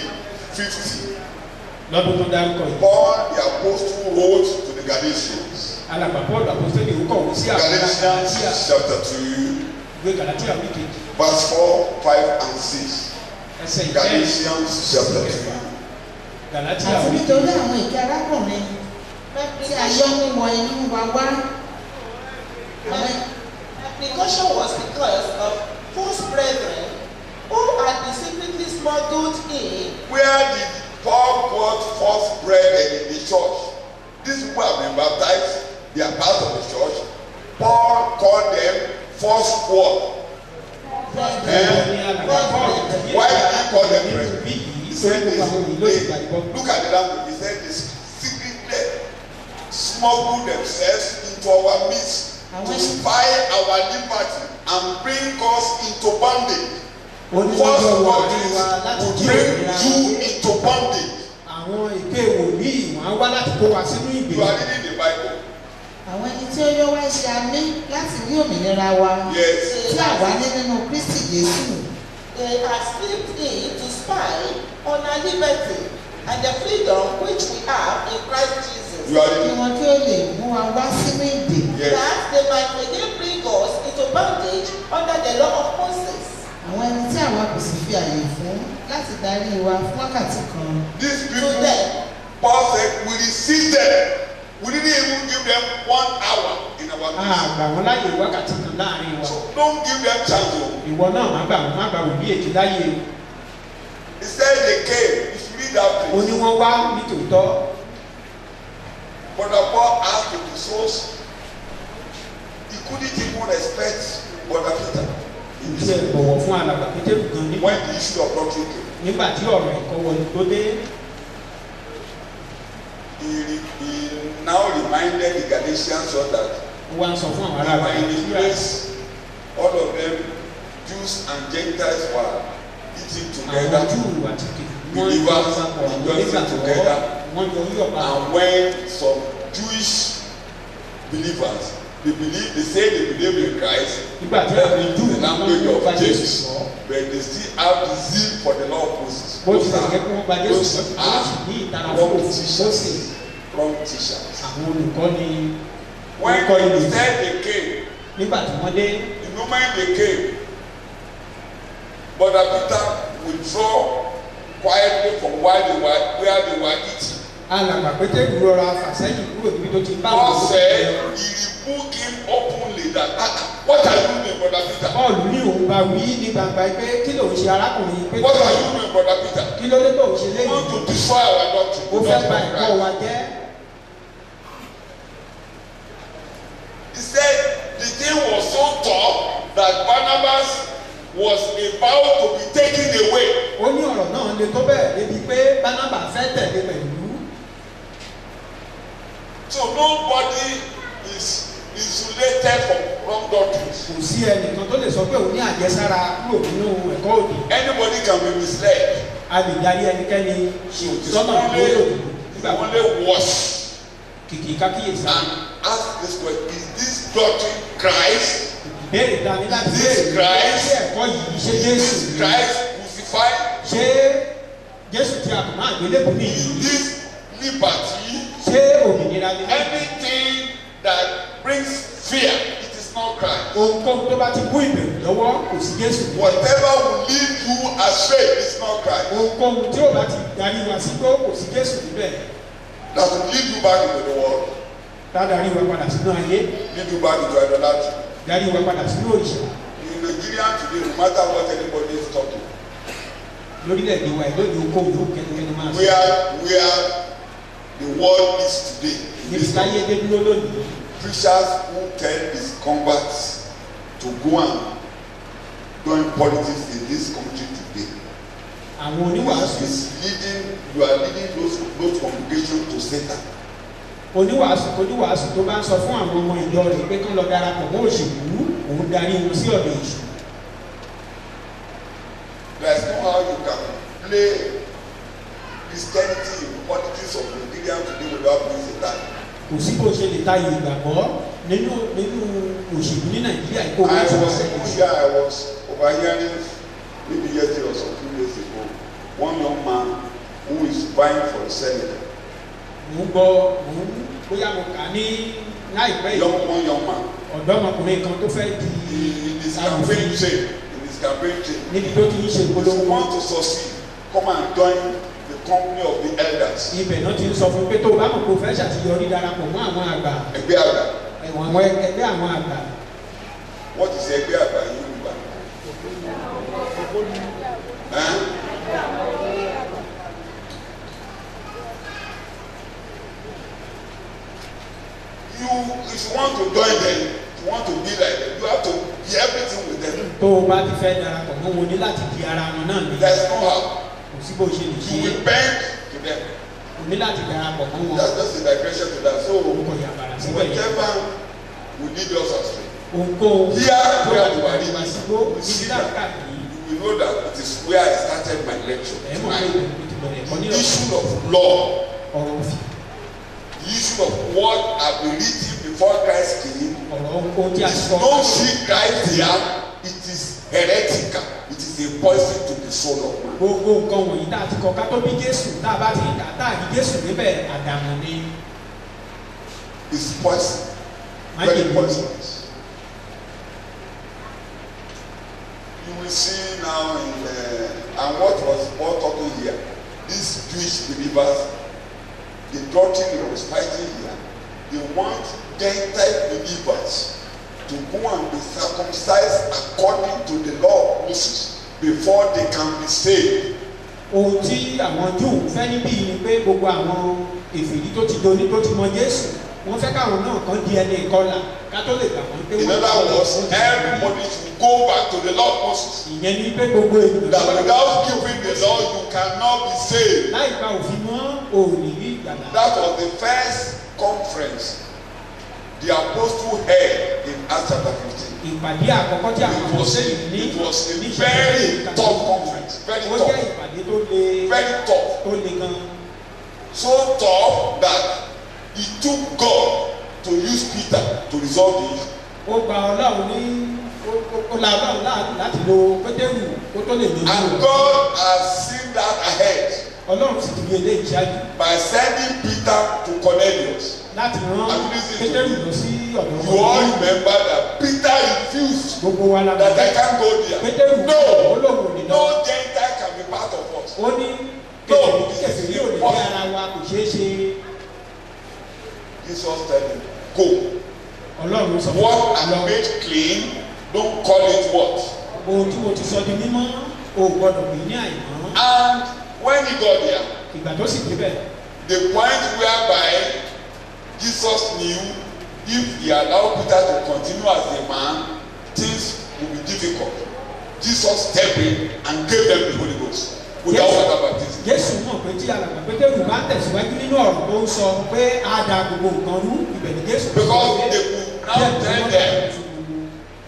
fifty lọ́dún tó dárúkọ yìí. Paul the apostle wrote to the Galatians alàgbà Pọ́ọ̀lù àpòstélì ó kọ̀wé sí àwọn Galatia Galatians chapter two ìwé Galatia orí kejì verse four five and six ẹsẹ̀ ìfẹ́ Galatians chapter two Galatia àti orí nítorí kejì àwọn ìkẹ́ arákùnrin tí a yọ mímọ inú wa wá àwọn Precaution was because of false brethren who had been secretly smuggled in where did Paul put false brethren in the church these people have been baptized they are part of the church Paul called them false squad Ẹ̀rọ ni alàgbà Pọ́ọ̀lù tẹ̀lé Why did he call them nínú brethren? bí yìí He pé said gbogbo àwọn èyí ló ti gbà they, ìbọn. look at the language. He said they secretly smuggle themselves into our midst to spy our liberty and bring us into bondage. ó ní wọ́n False jọ wà bodies nínú wa láti will jí bring òmìnira. you into bondage. àwọn èké wòlíì wọn á wá láti kó wa sínú You ìgbèkùn. are reading the Bible. àwọn ẹni tí ó yọ wá ṣe àmì láti rí òmìnira wa Yes. tí àwa ní nínú Kristi Jésù they had slipped in to spy on our liberty and the freedom which we have in Christ Jesus. You are kí reading. wọn kí ó lè mú wa wá sínú ìdè Yes. That they might again bring us into bondage under the law of Moses. àwọn ẹni tí àwa kò sì fi àyè fún láti darí wa fún wákàtí kan These To people, them, Paul said, we received them. We didn't even give them one hour in our a midst. gbà wọn láyè wákàtí kan láàrin wa. So don't give them chance. oh. ìwọ náà má gbà wọn má gbà wòlíì èké láyè He said they came. If you read that o ní place. wọ́n wá nítòótọ́ Brother Paul asked the disciples, he couldn't even respect Brother Peter ìdí ẹ̀ bọ̀wọ̀ fún alàgbà pétérù gan nígbà when the issue of doctrine came. nígbà tí ọ̀rọ̀ ẹ̀kọ́ wọlé tó dé He, re- he now reminded the Galatians so that ó wá ń sọ fún àwọn they ará were in the Galatia place, all of them, Jews and Gentiles were eating àwọn together. júù àti kìkì wọ́n Believers jọ papọ̀ àwọn rejoicing onígbàgbọ́ together. wọ́n jọ yọ̀ papọ̀ And when some Jewish believers, they believe, they say they believe in Christ, nígbà tí àwọn júù the náà language ń of gba Jésù James, sọ but they still have the zeal for the law of Moses. bó ti Those tẹ̀lé are- kí wọ́n gba Jésù those sọ wọ́n are sì ní ìtara fún wrong òfin Mósè teachers. Wrong teachers. àwọn olùkọ́ni When olùkọ́ni lè instead they came, nígbà tí wọ́n dé the moment they came, Brother Peter withdraw quietly from where they were, where they were eating. alàgbà pétérù rọra fàsẹ́yìn kúrò níbi tó ti bá Paul àwọn said olùkọ́ he rebuked him openly that, "Ah, ah, what are you doing, Brother Peter? Pọ́ọ̀lù ní òun bá wí ní gbangba pé kí lòun ṣe arákùnrin pé What are you doing, Brother Peter? kí ló dé tó ń ṣe You léyìí want to destroy our doctrine. ó the fẹ́ doctrine bà of ẹ̀kọ́ Christ." wa jẹ́ He said the thing was so tough that Barnabas was about to be taken away. ó ní ọ̀rọ̀ náà le tó bẹ́ẹ̀ débi pé bánábà fẹ́ tẹ̀lé pẹ̀lú So kò sí ẹnìkan tó lè sọ pé òun ní àjẹsára kúrò nínú ẹ̀kọ́ òdì Anybody can be misled. a lè darí ẹnikẹ́ni So it is sọ́nà only, ìgbóyò it's nígbà wọn only worse. kìkì kákíyèsí And ask this question: Is this doctrine Christ? ìbéèrè ta ni láti Is this béèrè Christ? ṣé ẹ̀kọ́ yìí ṣé jésù Is ni? Christ crucified? ṣé jésù tí a kò máa gbélébùú ní Is ìlú this liberty? ṣé òmìnira ni Anything that brings fear, it is not Christ. ohunkóhun tó bá ti mú ìbẹ̀rù lọ́wọ́ kò sí jésù ní. Whatever will lead you astray is not Christ. ohunkóhun tí ó bá ti darí wa sí pé kò sí jésù níbẹ̀ That will lead you back into the world, tá a darí wa padà sínú ayé lead you back into idolatry. darí wa padà sínú òrìṣà In Nigeria today, no matter what anybody is talking, lórílẹ̀‐èdè wa ìlú ìlú ohunkóhun yóò kẹ́nikẹ́ni máa sọ where where the world is today, in níbi this táyé dé dúró lónìí preachers who tell his converts to go and join politics in this country today àwọn oníwàásù is leading you are leading those those congregations to Satan. oníwàásù oníwàásù tó bá ń sọ fún àwọn ọmọ ìjọ rẹ̀ pé kán lọ darapọ̀ mọ́ òṣèlú òun darí wọn sí ọ̀dọ̀ èṣù There is no how you can play Christianity in politics of Nigeria today without being Satan. kò sí bó ṣe lè tayọ ìgbàgbọ́ nínú nínú òṣèlú ní nàìjíríà ìkó I láti wá was sẹ́yìn even here, I was overhearing maybe yesterday or some few days ago, one young man who is vying for the Senate. mò ń gbọ́ mò ń bóyá mo kà ní láìpẹ́ yìí Young one young man. ọ̀dọ́mọkùnrin kan tó fẹ́ di In, in his campaign trail, in his campaign trail. níbi tó ti ń ṣe If you ìpolówó want to succeed, come and join the company of the elders. ibẹ̀ náà ti ń sọ fún pé tó o bá mọ̀ pé o fẹ́ ṣàtìyọrí darapọ̀ mọ́ àwọn àgbà Ẹgbẹ́ àgbà. ẹ̀wọ̀n àwọn ẹgbẹ́ àwọn àgbà What is ẹgbẹ́ àgbà yìí ń gbà? Ẹ́n? You, if you want to join them, if you want to be like them, you have to be everything with them. tó o bá ti fẹ́ darapọ̀ mọ́ wọn ní láti di ara wọn náà ní There's no how. kò sí bó ṣe lè ṣe You will bend to them. o ní láti darapọ̀ mọ́ wọn That's just a digression to that. So, orúkọ yàgbára síbẹ̀ yẹn whatever will lead us astray. ohunkóhun Here, tó where bá ti we are darí wa reading, sígbó we níbi see láti that káàkiri you will know that it is where I started my lecture. ẹ̀ mọ̀ pé tonight. ìbẹ̀rù ti bẹ̀rẹ̀ ẹ̀kọ́ ní The ọ̀sán issue of law, ọ̀rọ̀ òfin the issue of what have been written before Christ came. ọ̀rọ̀ ohun tí a sọ Don't see Christ here. It is heretical. It is a poison to the soul of man. gbogbo nǹkan wọ̀nyí tá a ti kọ ká tó bí jésù tá a bá ti kà tá a di jésù níbẹ̀ àdàmú ni It's poison. má Very jẹ́ poisonous. You will see now in uh, and what was Paul talking here. These Jewish believers, the doctrine he was fighting here, they want Gentile believers to go and be circumcised according to the law of Moses before they can be saved. ohun tí àwọn júù fẹ́ níbí ni pé gbogbo àwọn èfèrí tó ti doni tó ti mọ jésù wọ́n fẹ́ káwọn náà kan di ẹni ìkọlà ká tó lè gbà wọ́n pé In wọ́n other words, everybody should go back to the law of Moses. ìyẹn ni pé gbogbo ènìyàn That without keeping the law, you cannot be saved. láì gba òfin mọ́ òní rí ìgbàlá That was the first conference the apostle held in Acts chapter 15. ìpàdé àkọ́kọ́ tí àwọn It ọmọ was, sẹ́yìn ní it was a ní very ìṣẹ̀lẹ̀ tough conference. Very ó jẹ́ tough. ìpàdé tó le Very tough. tó le gan So tough that it took God to use Peter to resolve the issue. ó gba ọlọ́run ní ó- ó- ó la ọlọ́run láàánú láti lo pétérù kó tó lè lójú And rẹ̀ God has seen that ahead ọlọ́run sì ti rí eléyìí ṣáájú by sending Peter to Cornelius. láti rán And listen to pétérù me. lọ sí ọ̀dọ̀ You all remember that Peter refused gbogbo wa la that I can't go there. pétérù ó No, lóun ò ní lọ no Gentile can be part of us. ó ní No, kẹsìrì it is kẹsìrì yóò lè ní ara wa kò ṣeé ṣe Jesus tell him, go. ọlọ́run sọ What lọ I made clean, don't call it what. ohun tí mo ti sọ di mímọ́ o ò gbọ́dọ̀ pè ní àìmọ́ And when he got there, ìgbà tó sì débẹ̀ the point whereby Jesus knew if he allowed Peter to continue as a man, things would be difficult. Jesus stepped in and gave them the Holy Ghost without Yes. water baptism. jésù mọ̀ pé tí alàgbà pétérù bá tẹ̀síwájú nínú ọ̀rọ̀ tó ń sọ pé á da gbogbo nǹkan rú ibẹ̀ ni jésù Because they could now tell them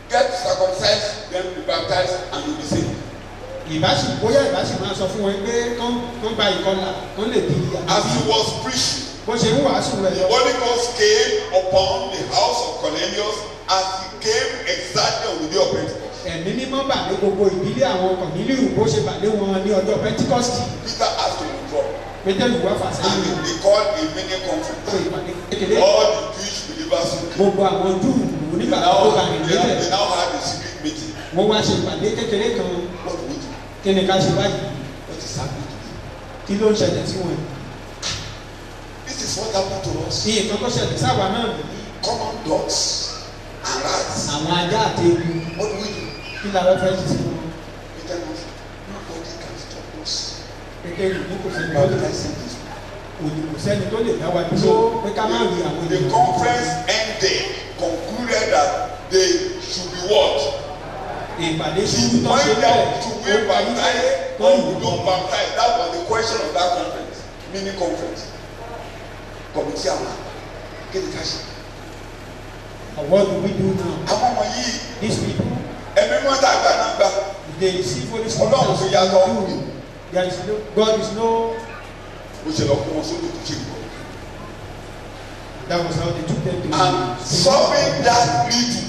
get circumcised, then be baptized, and you'll be saved. ìbáṣì bóyá ìbáṣì máa sọ fún wọn pé kán kán gba ìkọlà kán lè di As àbí he was preaching, bó ṣe ń wàásù rẹ̀ the lọ. Holy Ghost came upon the house of Cornelius as he came exactly on the day of Pentecost. ẹ̀mí mímọ́ bà lé gbogbo ìdílé àwọn kọ̀nílíù bó ṣe bà lé wọn ní ọjọ́ pentikọ́sì Peter asked to withdraw, pétérù wá fà and sẹ́yìn they, they called a mini pé conference. ìpàdé kékeré All the Jewish believers who came. gbogbo àwọn júù They nígbà now, tó bá rìn they, níbẹ̀ they now had a secret meeting. wọ́n wá ṣe ìpàdé kékeré kan What do we do? kí ni ká ṣe báyìí What is happening today? kí ló ń ṣẹlẹ̀ sí wọn. This is what happened to us. iye kan tó ṣẹlẹ̀ sáwa náà nìyí Common dogs and rats. àwọn ajá àti ewu What do we do? kí la fẹ́ fẹ́ ṣe sí wọn. Peter knows nobody can stop us. kékeré ní kò sẹ́ni tó lè Baptizing these òní kò sẹ́ni tó lè dá wa dúró pé ká má rí àwọn The ènìyàn. conference ended, concluded that they should be what? ìpàdé ṣubú Should tó ṣe we bẹ́ẹ̀ should we baptize or we don't baptize? That was the question of that conference, mini conference. Committee àwọn kí ni ká ṣe? what do we do now Àwọn ọmọ yìí these people ẹ̀mí mọ́tà àgbà náà gbà. they receive holy spirit Ọlọ́run as fi we yàtọ̀. do there is no God is no Mo ṣe lọ kó wọn sódò tó ṣe ìbọn. that was how they took them to And solving that riddle.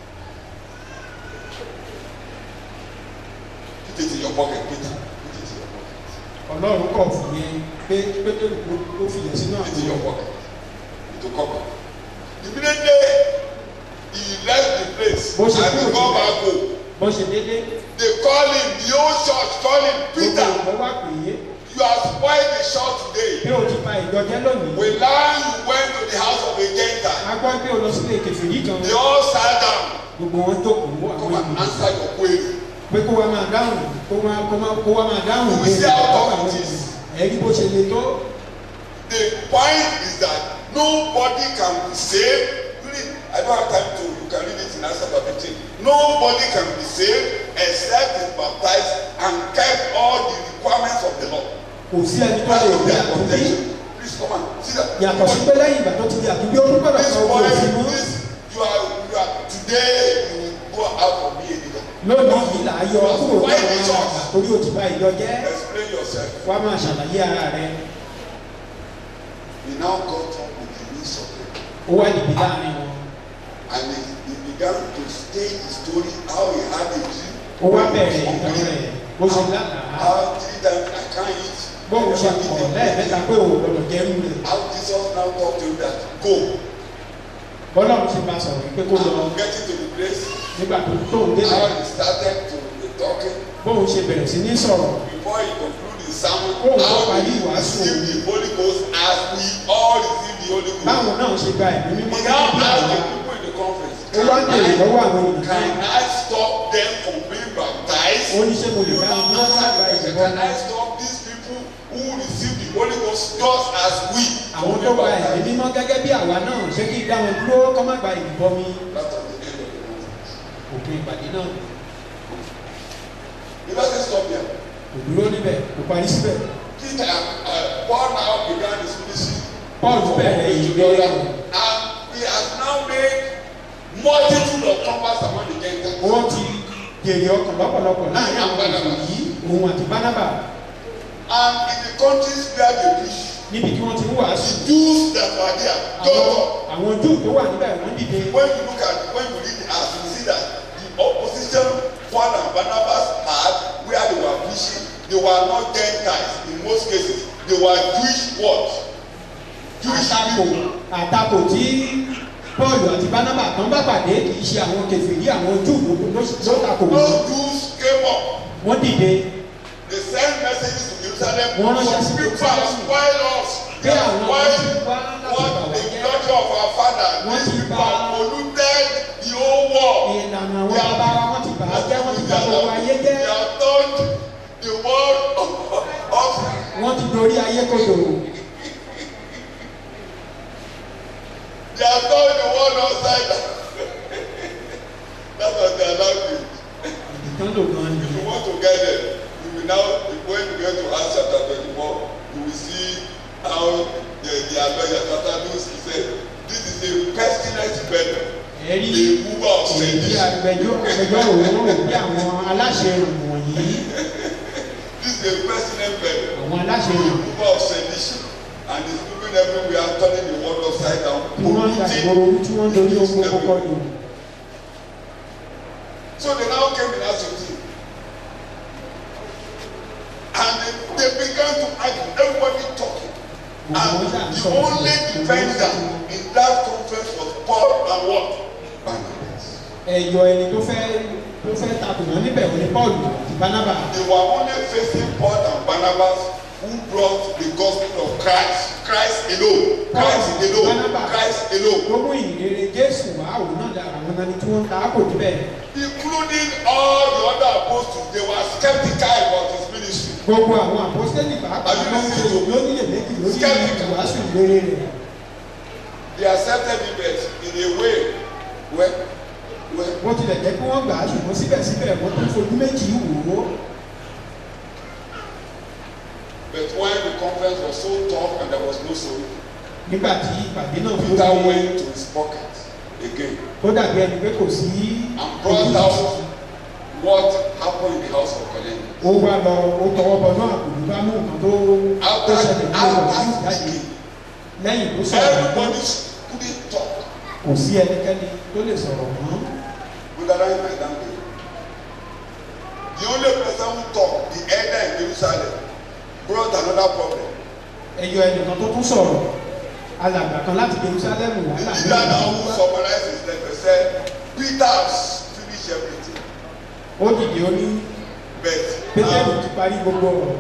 Put it in your pocket, Peter. Put it in your pocket. ọlọ́run kọ̀ fún yẹn pé pétérù ló fi yẹn sínú Put it in your àpò pocket. To cover. Immediately he left the place Bó ṣe and he kúrò come síbẹ̀. back home. bó ṣe dédé They call him, the whole church call him, gbogbo Peter, ìwọ wá pè é you have spoiled the church today. pé o ti pa ìjọ jẹ́ lónìí We learn you went to the house of a Gentile. a gbọ́ pé o lọ sílé kẹfìrí kan They all sat down. gbogbo wọn jókòó àwọn Come and ènìyàn answer your query. pé kó wa máa dáhùn kó wa kó wa kó wa máa dáhùn We see how tough it is. ẹ̀rí bó ṣe le tó The point is that nobody can be saved. Read, I don't have time to, you can read it in Acts chapter 15. Nobody can be saved except is baptized and kept all the requirements of the law. kò sí ẹni tó Part lè of rí their àtúndí contention. Please come and see that. yàtọ̀ sí pé lẹ́yìn ìgbà tó ti di àtúndí ó gbọ́dọ̀ This sọ owó boy, òfin mọ́ this, you are, you are, today you will go out for me a leader. lónìí yìí là á yọ You kúrò have ní spoiled the àwọn àgbà church. torí o ti ba ìjọ jẹ́ Explain yourself. wá máa ṣàlàyé ara rẹ He now got up with the news of it. ó wá dìbì láàrin wọn And he, he began to state the story how he had a dream. ó wá bẹ̀rẹ̀ ìtàn rẹ̀ bó ṣe lánàá How three times I can't eat. bóun ṣe Never kọ̀ eat lẹ́ẹ̀mẹ́ta again. pé òun gbọ́dọ̀ jẹ́rú rẹ̀ How Jesus now talked to him that go. bọ́lọ́run ṣe máa sọ̀rọ̀ pé kó lọ And getting to the place. nígbà tó tóun dé How he started to be talking. bóun ṣe bẹ̀rẹ̀ sí ní sọ̀rọ̀ Before he conclude his sermon. Oh, how parí he ìwàásù. received the Holy Ghost as we all receive the Holy Ghost. báwọn náà ṣe gba ẹ̀mí mímọ́ He now gẹ́gẹ́ bí asked the àwa people in the conference. ó wá ń bèrè lọ́wọ́ àwọn Can ènìyàn I stop them from being baptized? ó ní ṣé mo lè You bá now wọn bí wọ́n answer sábà the question, ìbọn Can I stop these people who receive the Holy Ghost just as we? àwọn tó gba ẹ̀mí mímọ́ gẹ́gẹ́ bí àwa náà ṣé kí n dá wọn dúró kọ́ má gba ìbọn mi That was the end of the conference. òpin ìpàdé náà He doesn't stop there. kò dúró níbẹ̀ kò parí síbẹ̀ Peter, uh, Paul now began his ministry. Paul bẹ̀rẹ̀ ìgbé And he has now made multitude of converts among the Gentiles. wọ́n ti jèrè ọkàn lọ́pọ̀lọpọ̀ láàrin àwọn ènìyàn yìí òun àti bánábà And in the countries where they preach, níbi tí wọ́n ti ń wàásù the Jews that were there, àwọn don't àwọn júù tó wà níbẹ̀ wọ́n dìde when you look at when you read the acts you see that the opposition Paul and Barnabas had where they were preaching they were not Gentiles in most cases they were Jewish what Jewish àtakò people àtakò tí Paul àti bánábà tán bá pàdé kì í ṣe àwọn kèfèrí àwọn júù ló ló ló takò wọ́n those Jews came up wọ́n dìde they send messages to Jerusalem Wọ́n ránṣẹ́ sí some people have Jerusalem. spoiled us Pé they have àwọn kan ti spoiled wá láti what bà wá the jẹ́. glory of our father Wọ́n these ti people bà- have polluted the whole world. ìlànà àwọn bàbá wa wọ́n ti bà á jẹ́ wọ́n ti bà gbogbo ayé They jẹ́ have turned the world upside. wọ́n ti dorí ayé kodò They have turned the world upside down. That's what they are now doing. ìdìtàn lò gan If you ni want to get them, you will now, when you get to Acts chapter 24, you will see how the, the advisor, Satanus, he said, this is a pestilence venom. ẹ rí a mover of èyí sedition. agbẹjọ́ agbẹjọ́rò wọn rò bí àwọn aláṣẹ ìròyìn wọ̀nyí This is a president bed. àwọn aláṣẹ ìròyìn mover of sedition and is moving everywhere turning the world upside down tí wọ́n ń polluting yàgbọ́rọ̀ tí wọ́n ń dorí ohun gbogbo kọ lù so they now came in as a team and they, they began to argue everybody talking gbogbo wọn ṣà ń and the sọ only defender in that conference was Paul and what Barnabas ẹ̀yọ ẹni tó fẹ́ tó fẹ́ takùnà níbẹ̀ wọ́n ní paul àti barnaba they were only facing Paul and Barnabas who brought the gospel of Christ Christ alone Christ alone Barnabas. Christ alone gbogbo ìrere jésù wà àwọn náà dára àwọn náà ni tí wọ́n ń ta àpò níbẹ̀ including all the other apostles they were skeptical about his ministry gbogbo àwọn àpọ́sítélì pàápàá Are you ló ń ṣe listening to- lóníyè méjì lórí Skeptical. ìwàásù ìrere rẹ̀ they accepted him but in a way well well bó tilẹ̀ jẹ́ pé wọ́n gbà á ṣùgbọ́n síbẹ̀síbẹ̀ wọ́n tún fojú méjì wò ó but when the conference was so tough and there was no solution nígbà tí ìpàdé náà tó Peter lé went to his pocket again tó dàbí ẹni pé kò sí and brought out what happened in the house of Cornelius ó wá lọ ó tọwọ́ bọ náà kò ní bá mú nǹkan tó tó after ṣẹlẹ̀ ní ọ̀rọ̀ after sí ìjáde speaking lẹ́yìn tó sọ̀rọ̀ tán, everybody couldn't talk kò sí ẹnikẹ́ni tó lè sọ̀rọ̀ mọ́ underline my language the only person who talk the elder in Jerusalem brought another problem ẹyọ ẹnìkan tó tún sọ̀rọ̀ alàgbà kan láti jerusalem wà the láàrin leader now àwọn who ọmọ summarized his letter said Peter has finished everything ó dìde ó ní but pétérù now ti parí gbogbo ọ̀rọ̀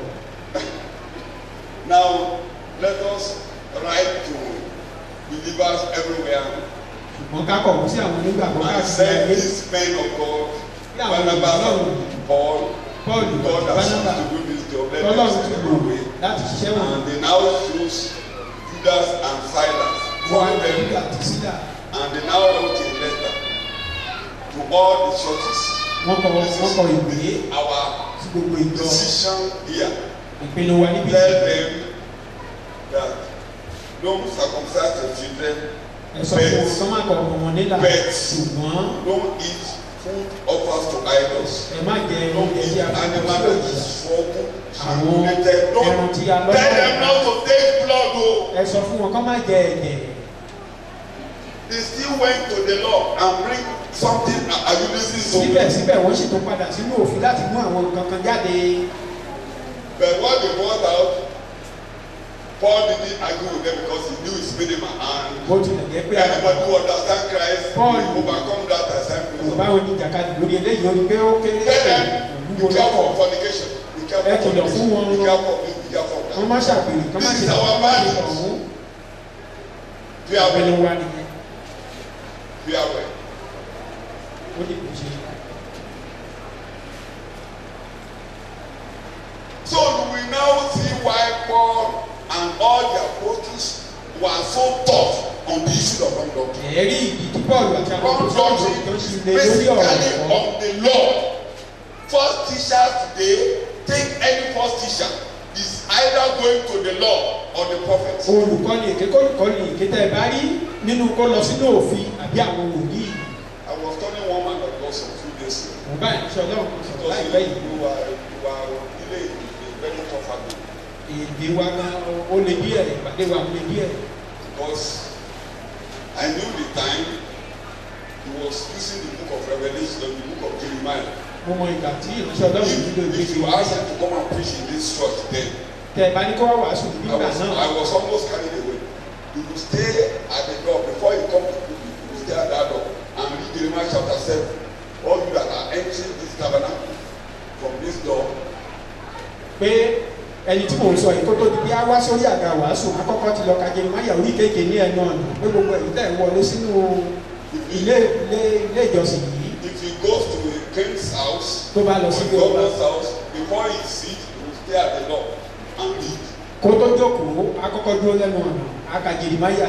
now let us write to believers everywhere ṣùgbọ́n ká kọ̀wé sí àwọn onígbàgbọ́ and káàkiri send ayé these men of God Yeah, Barnabas Lord. and Paul paul God àti has barnaba chosen to do this job let tọ́lọ́run them ti send lò them away láti ṣiṣẹ́ wọn and they now choose Judas and Silas wọ́n for á lè them nígbà tí sídà and they now wrote a letter to all the churches wọ́n kọ wọ́n kọ ìwé our sí gbogbo ìjọ decision here ìpinnu wa níbi tell them that don't circumcise your children ẹ sọ fún wọn kọ́ máa kọ ọmọ wọn nílà Bet. ṣùgbọ́n don't eat food offers to idols ẹ má jẹ don't oúnjẹ tí eat a fi animal kọ́ that sí is swollen Àwọn related ẹran don't tí a lọ́ tell them not to take blood o ẹ sọ fún wọn kọ́ má jẹ ẹ̀jẹ̀ they still went to the law and bring something are you lis ten to me síbẹ̀síbẹ̀ wọ́n sì tún padà sínú òfin láti mú àwọn nǹkan kan jáde but what they brought out Paul didn't argue with them because he knew his minimum and bó tilẹ̀ jẹ́ pé anybody who understand Christ Paul. will overcome that kò assignment. bá wọn ní jàkadì lórí eléyìí ó ní pé ó kéré Tell them ìlú be wo careful lọ́kọ̀ of fornication be careful Ẹ of kìlọ̀ fún wọn. fornication be careful of this be careful of wọ́n that. má ṣàgbèrè kọ́ má This ṣe is our àwọn mandate. ọ̀hún Be aware ìpinnu wa nìyẹn be aware. ó ní kò ṣe So you will now see why Paul and all the apostles were so tough on the issue of wrong doctrine. ẹ̀rí ìdí tí paul àti àwọn Wrong tó sọ̀rọ̀ doctrine tó is ṣe lé lórí ọ̀rọ̀ basically ẹ̀kọ́ on the law. First teachers today take any first teacher is either going to the law or the prophets. olùkọ́ni èké kólùkọ́ni èké tẹ́ ẹ bá rí nínú kó lọ sínú òfin àbí àwọn wòlíì I was telling one man of God some few days ago. mo bá ìrìnsẹ̀ ọlọ́run kan sọ̀rọ̀ Because láìpẹ́ you, yìí you were you were really a very tough habit. èdè wa gan ó lè díẹ̀ ìpàdé wa ó lè díẹ̀ Because I knew the time he was using the book of Revelation, the book of Jeremiah. mo mọ ìgbà tí ìrìnsẹ̀ ọlọ́run If, nílò if ìgbésí you ask him to come and preach in this church then, tẹ́ ẹ bá ní kó wá wàásù I nígbà was, náà I was almost carried away. You will stay at the door before you come to people, you will stay at that door and read Jeremiah chapter 7. All you that are entering this tabernacle from this door, pé ẹni tí mò ń sọ yìí kó tó di bí a wá sórí àga wàásù akọ́kọ́ ti lọ ka Jeremáyà orí kéèké ní ẹnu ọ̀nà pé gbogbo ẹ̀yìn tẹ̀ ń wọlé sínú ilé ilé ilé ìjọsìn yìí if he goes to a king's house, tó bá lọ or sí a ilé ọba governor's house, before he sit, he will stay at the door and read. kó tó jókòó akọ́kọ́ dúró lẹ́nu ọ̀nà aka Jeremáyà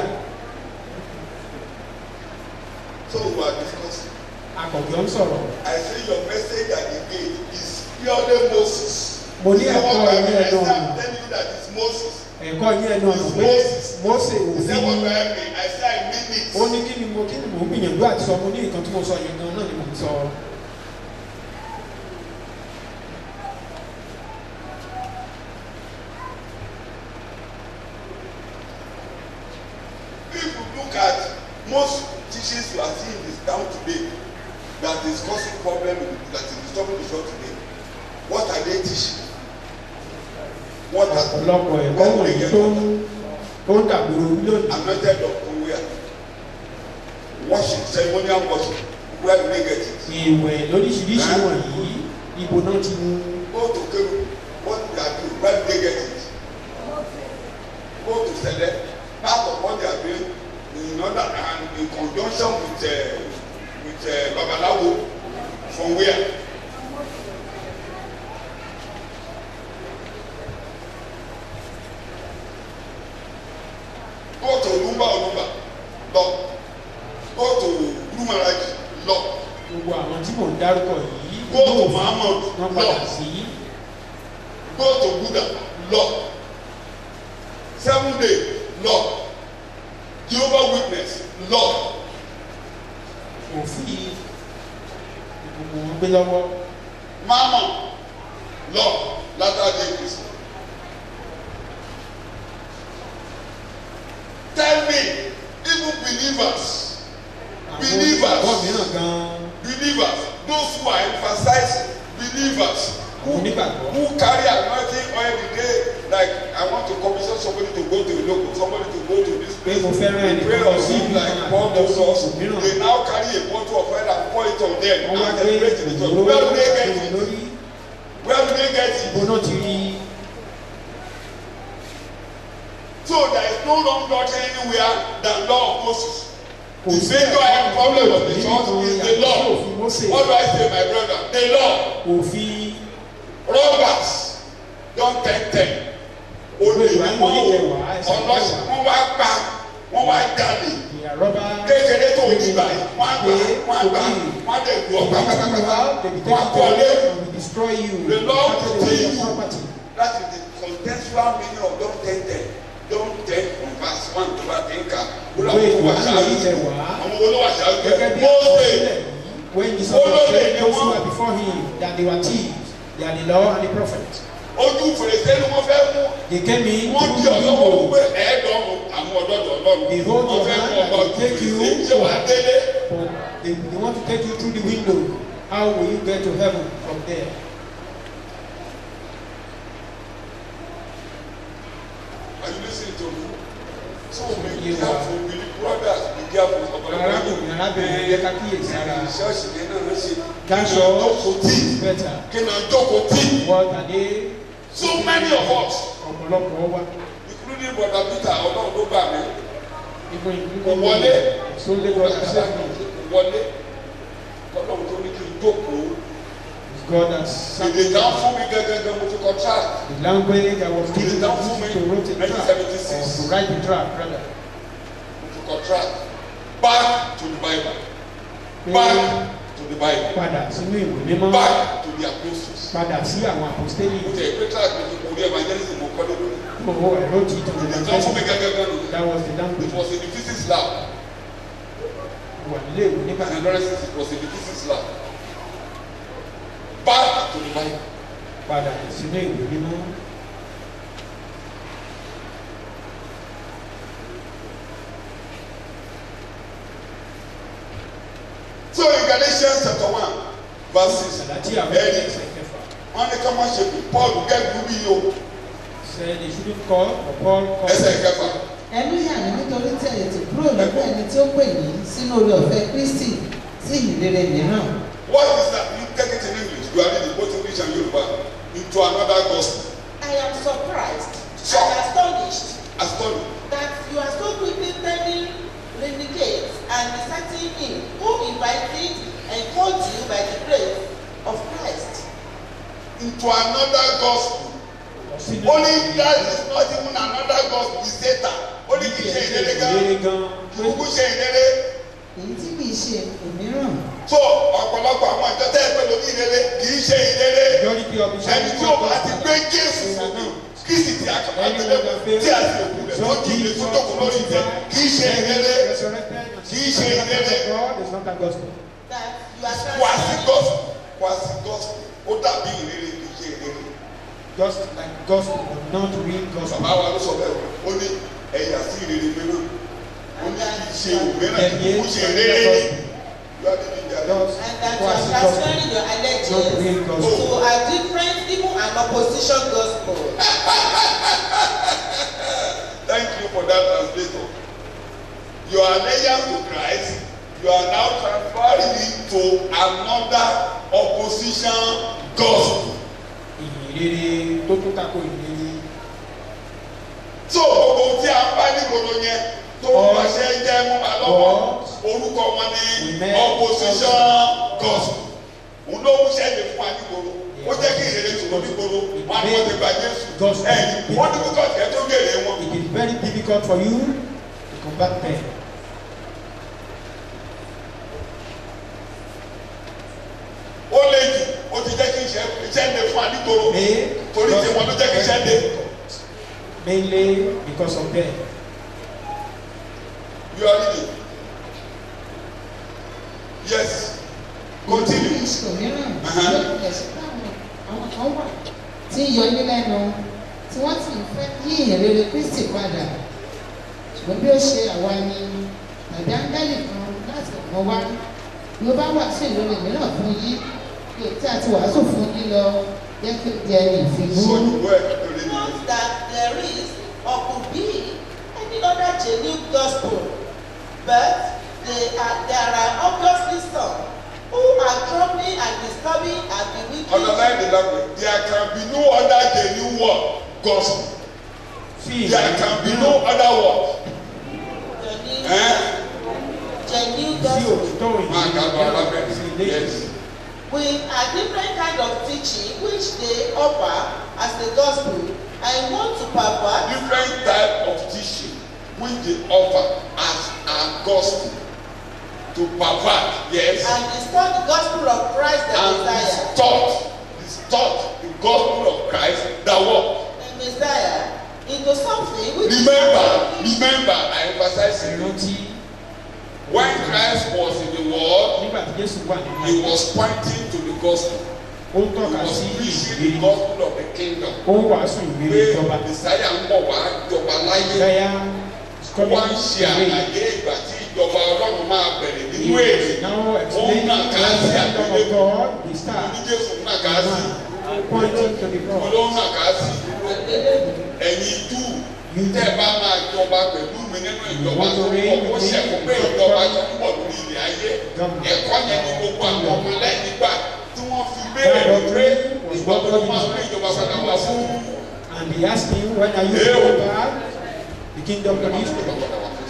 So we are discussing. akọ̀jọ́ ń sọ̀rọ̀ I say your message at the gate is purely Moses. Mo ní You know ẹ̀kọ́ what I ẹ̀mí mean? I ẹ̀dùn say I'm ọ̀nà. telling you that it's Moses. ẹ̀kọ́ yín ẹnu ọ̀nà pé mose He said, What do òfin I mean? I said, I mean it. ó ní kí ni mo kí ni mò ń gbìyànjú àti sọ mo ní nǹkan tí mo sọ yẹn gan náà ni mò ń sọ. If you look at most teachings you are seeing in this town today that is causing problem in- that is disturbing the church today, what are they teaching? What are ọ̀pọ̀lọpọ̀ ẹ̀kọ́ what do they wọ̀nyí get tó from ń tó ń dàgbòrò lónìí. anointed doctor where? Worship, ceremonial worship. Where do they get it? ìwẹ̀ lóríṣiríṣi Ẹ́? wọ̀nyí ibo náà ti mú Go to Keru. What do they are doing? Where do they get it? Go to Sele. Part of what they are doing in order and in conjunction with uh, with uh, Babalawo from where? Go to Olumba Olumba. Lọ. Go to Lumaraji. Lọ. gbogbo àwọn tí mò ń dárúkọ yìí Go to Muhammad. wọ́n padà Lọ. sí go to buddha lọ seven day lọ jehovah witness lọ òfin gbogbo wọn gbé lọ́wọ́ mama lọ latter day christ tell me even believers àwọn Believers. olùkọ́ mìíràn gan-an believers those who are emphasizing believers who Onígbàgbọ́. who carry anointing oil the day like i want to commission somebody to go to local somebody to go to this place mo fẹ́ràn ẹnìkan pray lọ on sí him ibi like kan paul àti lọ told sí us ibòmíràn. they now carry a bottle of oil and pour it on them wọ́n wá and gbé celebrate in the church òróró where do they get àti it lórí where do they get ibo it náà ti rí so there is no wrong doctrine anywhere than law of moses kò the sí major ẹ̀kọ́ problem of the nínú church ìtàn is the yàtọ̀ law sí òfin Mósè what do i say my brother the law. òfin robbers don ten ten olè Ìwé wọn o ìkẹwàá, ẹsẹ̀ ọlọ́sìn ìkẹwàá. wọn wá pa wọn wá jalè ìyàrọ́bà kékeré tó di báyìí wọn á gbà wọn á gbà wọn á dẹ̀ gbọ́ pátápátá wọn á kọ́lé destroy you The Lord after will they kill your you. property. that is the contextual meaning of don ten ten don ten from verse one to verse ten ka wọ́n Ìwé làwọn tó wà ìwà ṣáájú ìkẹwàá. àwọn olówó ṣáájú gẹ́gẹ́ bí Mósè àkọsílẹ̀ yìí when Jesus was Olórí saying ni those who wọ́n. were before him that they were thieves they are the law and the prophet ojú fèrèsé ni wọ́n fẹ́ mú they came in wọ́n di through the ọlọ́wọ́ window wípé ẹ̀ẹ́dọ́rùn àwọn ọ̀dọ́dọ̀ ọlọ́run Behold wọ́n your fẹ́ hand mú ọba and ojú take you fèrèsé ṣé wàá délé. but they, they want to take you through the window how will you get to heaven from there Are you listening to me? So be You careful, be brothers, be careful. arákùnrin arábìnrin yẹ ká kíyèsí ara Ṣọ́ọ̀ṣì yẹn náà ló ṣe. that's Kí ni all jókòó tí? better Kí ni jókòó tí? what are they So many of us, ọ̀pọ̀lọpọ̀ wa including brother Peter, ọlọ́run ló gbà mí. even including Kò wọlé. sunday god accept me Kò wọlé. Ọlọ́run tó ní kí n jókòó. it's god that sent Èdè me kan fún mi gẹ́gẹ́gẹ́ mo ti contract. the language that was given Èdè to kan fún mi to write a track 1976. or to write a track rather Mo ti contract. Back to the Bible. Back to the Bible. padà sínú ìwé mímọ́ Back to the apostles. padà sí àwọn àpòstélì mo tẹ pé track mi ti kò rí evangelism mo kọ́ lé lórí. owó ẹ̀rọ ti tó èdè kan fún mi gẹ́gẹ́ gan ni. that was the it language was in the physics lab. wà nílé ìwé nígbà and náà adolescence it was in the physics lab. back to the bible. padà sínú ìwé mímọ́ so in galatians chapter one verse six. àlàtí àwọn ẹni ẹsẹ̀ kẹfà wọn ní ká má ṣe pé paul gẹ́gẹ́ bí yìí o said they shouldn't call or Paul call ẹsẹ̀ kẹfà. ẹnu yà ní nítorí tí ẹ̀yìn ti kúrò lọ́dọ̀ ẹni tí ó pè yín sínú orí ọ̀fẹ́ kristi sí ìrere mìíràn what is that you take it in english you are reading both english and yoruba into another gospel I am surprised So- and astonished as study. that you are so quickly turning renegades and deserting him who invited and called you by the grace of Christ. into another gospel. sínú only that is not even another gospel is satan only kì í ṣe ìdílé gan ìrere gan kúkú ṣe ìdílé èyí tí kì í ṣe òmíràn so ọ̀pọ̀lọpọ̀ àwọn ìjọ tẹ́ ẹ pé lórí ìdílé kì í ṣe ìdílé majority of the ẹni tí o bá ti gbé jésù sókè kristi tí a kàn àgbélébù tí a sì òkú rẹ̀ tó jí ilé tó dòkú lórí ìtẹ́ kì í ṣe ìrere kì í ṣe ìrere that you are wá sí transferring gospel wá sí gospel ó dàbí ìrere kì í ṣe ìrere Just like gospel, but not real gospel. bàbá wa ló sọ bẹ́ẹ̀ ó ní ẹ̀yà sí ìrere mìíràn ó ní kì í ṣe òmíràn kì í ṣe ìrere ní lọ́dún ìjà lọ. Just and that you was are the gospel, transferring your not allegiance real gospel. to a different even an opposition gospel. Thank you for that translator. Your allegiance to Christ, you are now transferring it to another opposition gospel. Ìyìnrere tó tún tako ìyìnrere. So gbogbo tí a ń bá nígboro yẹn tó ń pàṣẹ jẹ́ mú wa lọ́wọ́ orúkọ wọn ní opposition gospel. Òun ló ń ṣẹ́yìn fún wa nígboro. Ó jẹ́ kí ìrere tòun nígboro. Wọ́n á ní wọ́n ti gba Jésù. Ẹ̀yìn wọ́n ní kókò tẹ́ tó gèrè wọn. It is very difficult for you to combat them. Ó lé jù ó ti jẹ́ kí iṣẹ́ iṣẹ́ lè fún wa nígboro. May Torí tí wọn ló jẹ́ kí iṣẹ́ lè. mainly because of them. You are reading. Yes. Continue. ìṣòro mìíràn Aha. ló tilẹ̀ ṣe pé àwọn àwọn kan wà tí ń yọ ní lẹ́nu tí wọ́n sì ń fẹ́ yí ìrere kristi padà ṣùgbọ́n bí ó ṣe àwa ni tàbí áńgẹ́lì kan láti ọ̀kan wá bí ó bá wà sí ìrere mìíràn fún yín bí o tí a ti wàásù fún yín lọ jẹ́ kí ó jẹ ìfìmú. Sojúwọ́ ẹ̀ lórí mi. Note that there is or could be any other genuine gospel, but they are, there are obviously some who are troubling and disturbing and bewitching. Underline the language. There can be no other genuine word gospel. Sí There can be no other word. Genuine, Eh? genuine sí gospel. òtítọ́ Máa ka bọ̀ ìyìnrere alábẹ́. sí ilé Yes. with a different kind of teaching which they offer as the gospel and want to pervert Different type of teaching which they offer as a gospel to pervert. Yes. and distort the gospel of Christ the And Messiah. distort, distort the gospel of Christ that what? The Messiah into something which Remember, remember, I emphasize it. ìrántí When Christ was in the world, nígbà tí Jésù wà nínú he was pointing to the gospel. ó ń He tọ́ka was sí preaching the ìrere gospel of the kingdom. ó ń wàásù ìrere Pé ìjọba Messiah ń bọ̀ wá jọba láyé. Isaiah is coming Wọ́n ń ṣe away. àlàyé ìgbà tí ìjọba Ọlọ́run máa bẹ̀rẹ̀ He nínú is èdè. now Ó ń explaining nà the ká sí kingdom of àgbélébùú. God the star Ní Jésù ń nà ká sí. pointing to the Mo cross. ló ń nà ká sí. Ẹ̀yin jù tẹ́ ẹ bá máa jọba pẹ̀lú mi nínú ìjọba tó ń bọ̀. Ó ṣẹ̀kú pé ìjọba tó ń bọ̀ lórí ilẹ̀ ayé. Ẹ̀kọ́ yẹn ni gbogbo àwọn ọmọ lẹ́yìn gbà tí wọ́n fi béèrè pé ìgbà wo ló máa gbé ìjọba padà wá fún And he asked him, When are you going back? The kingdom to Israel.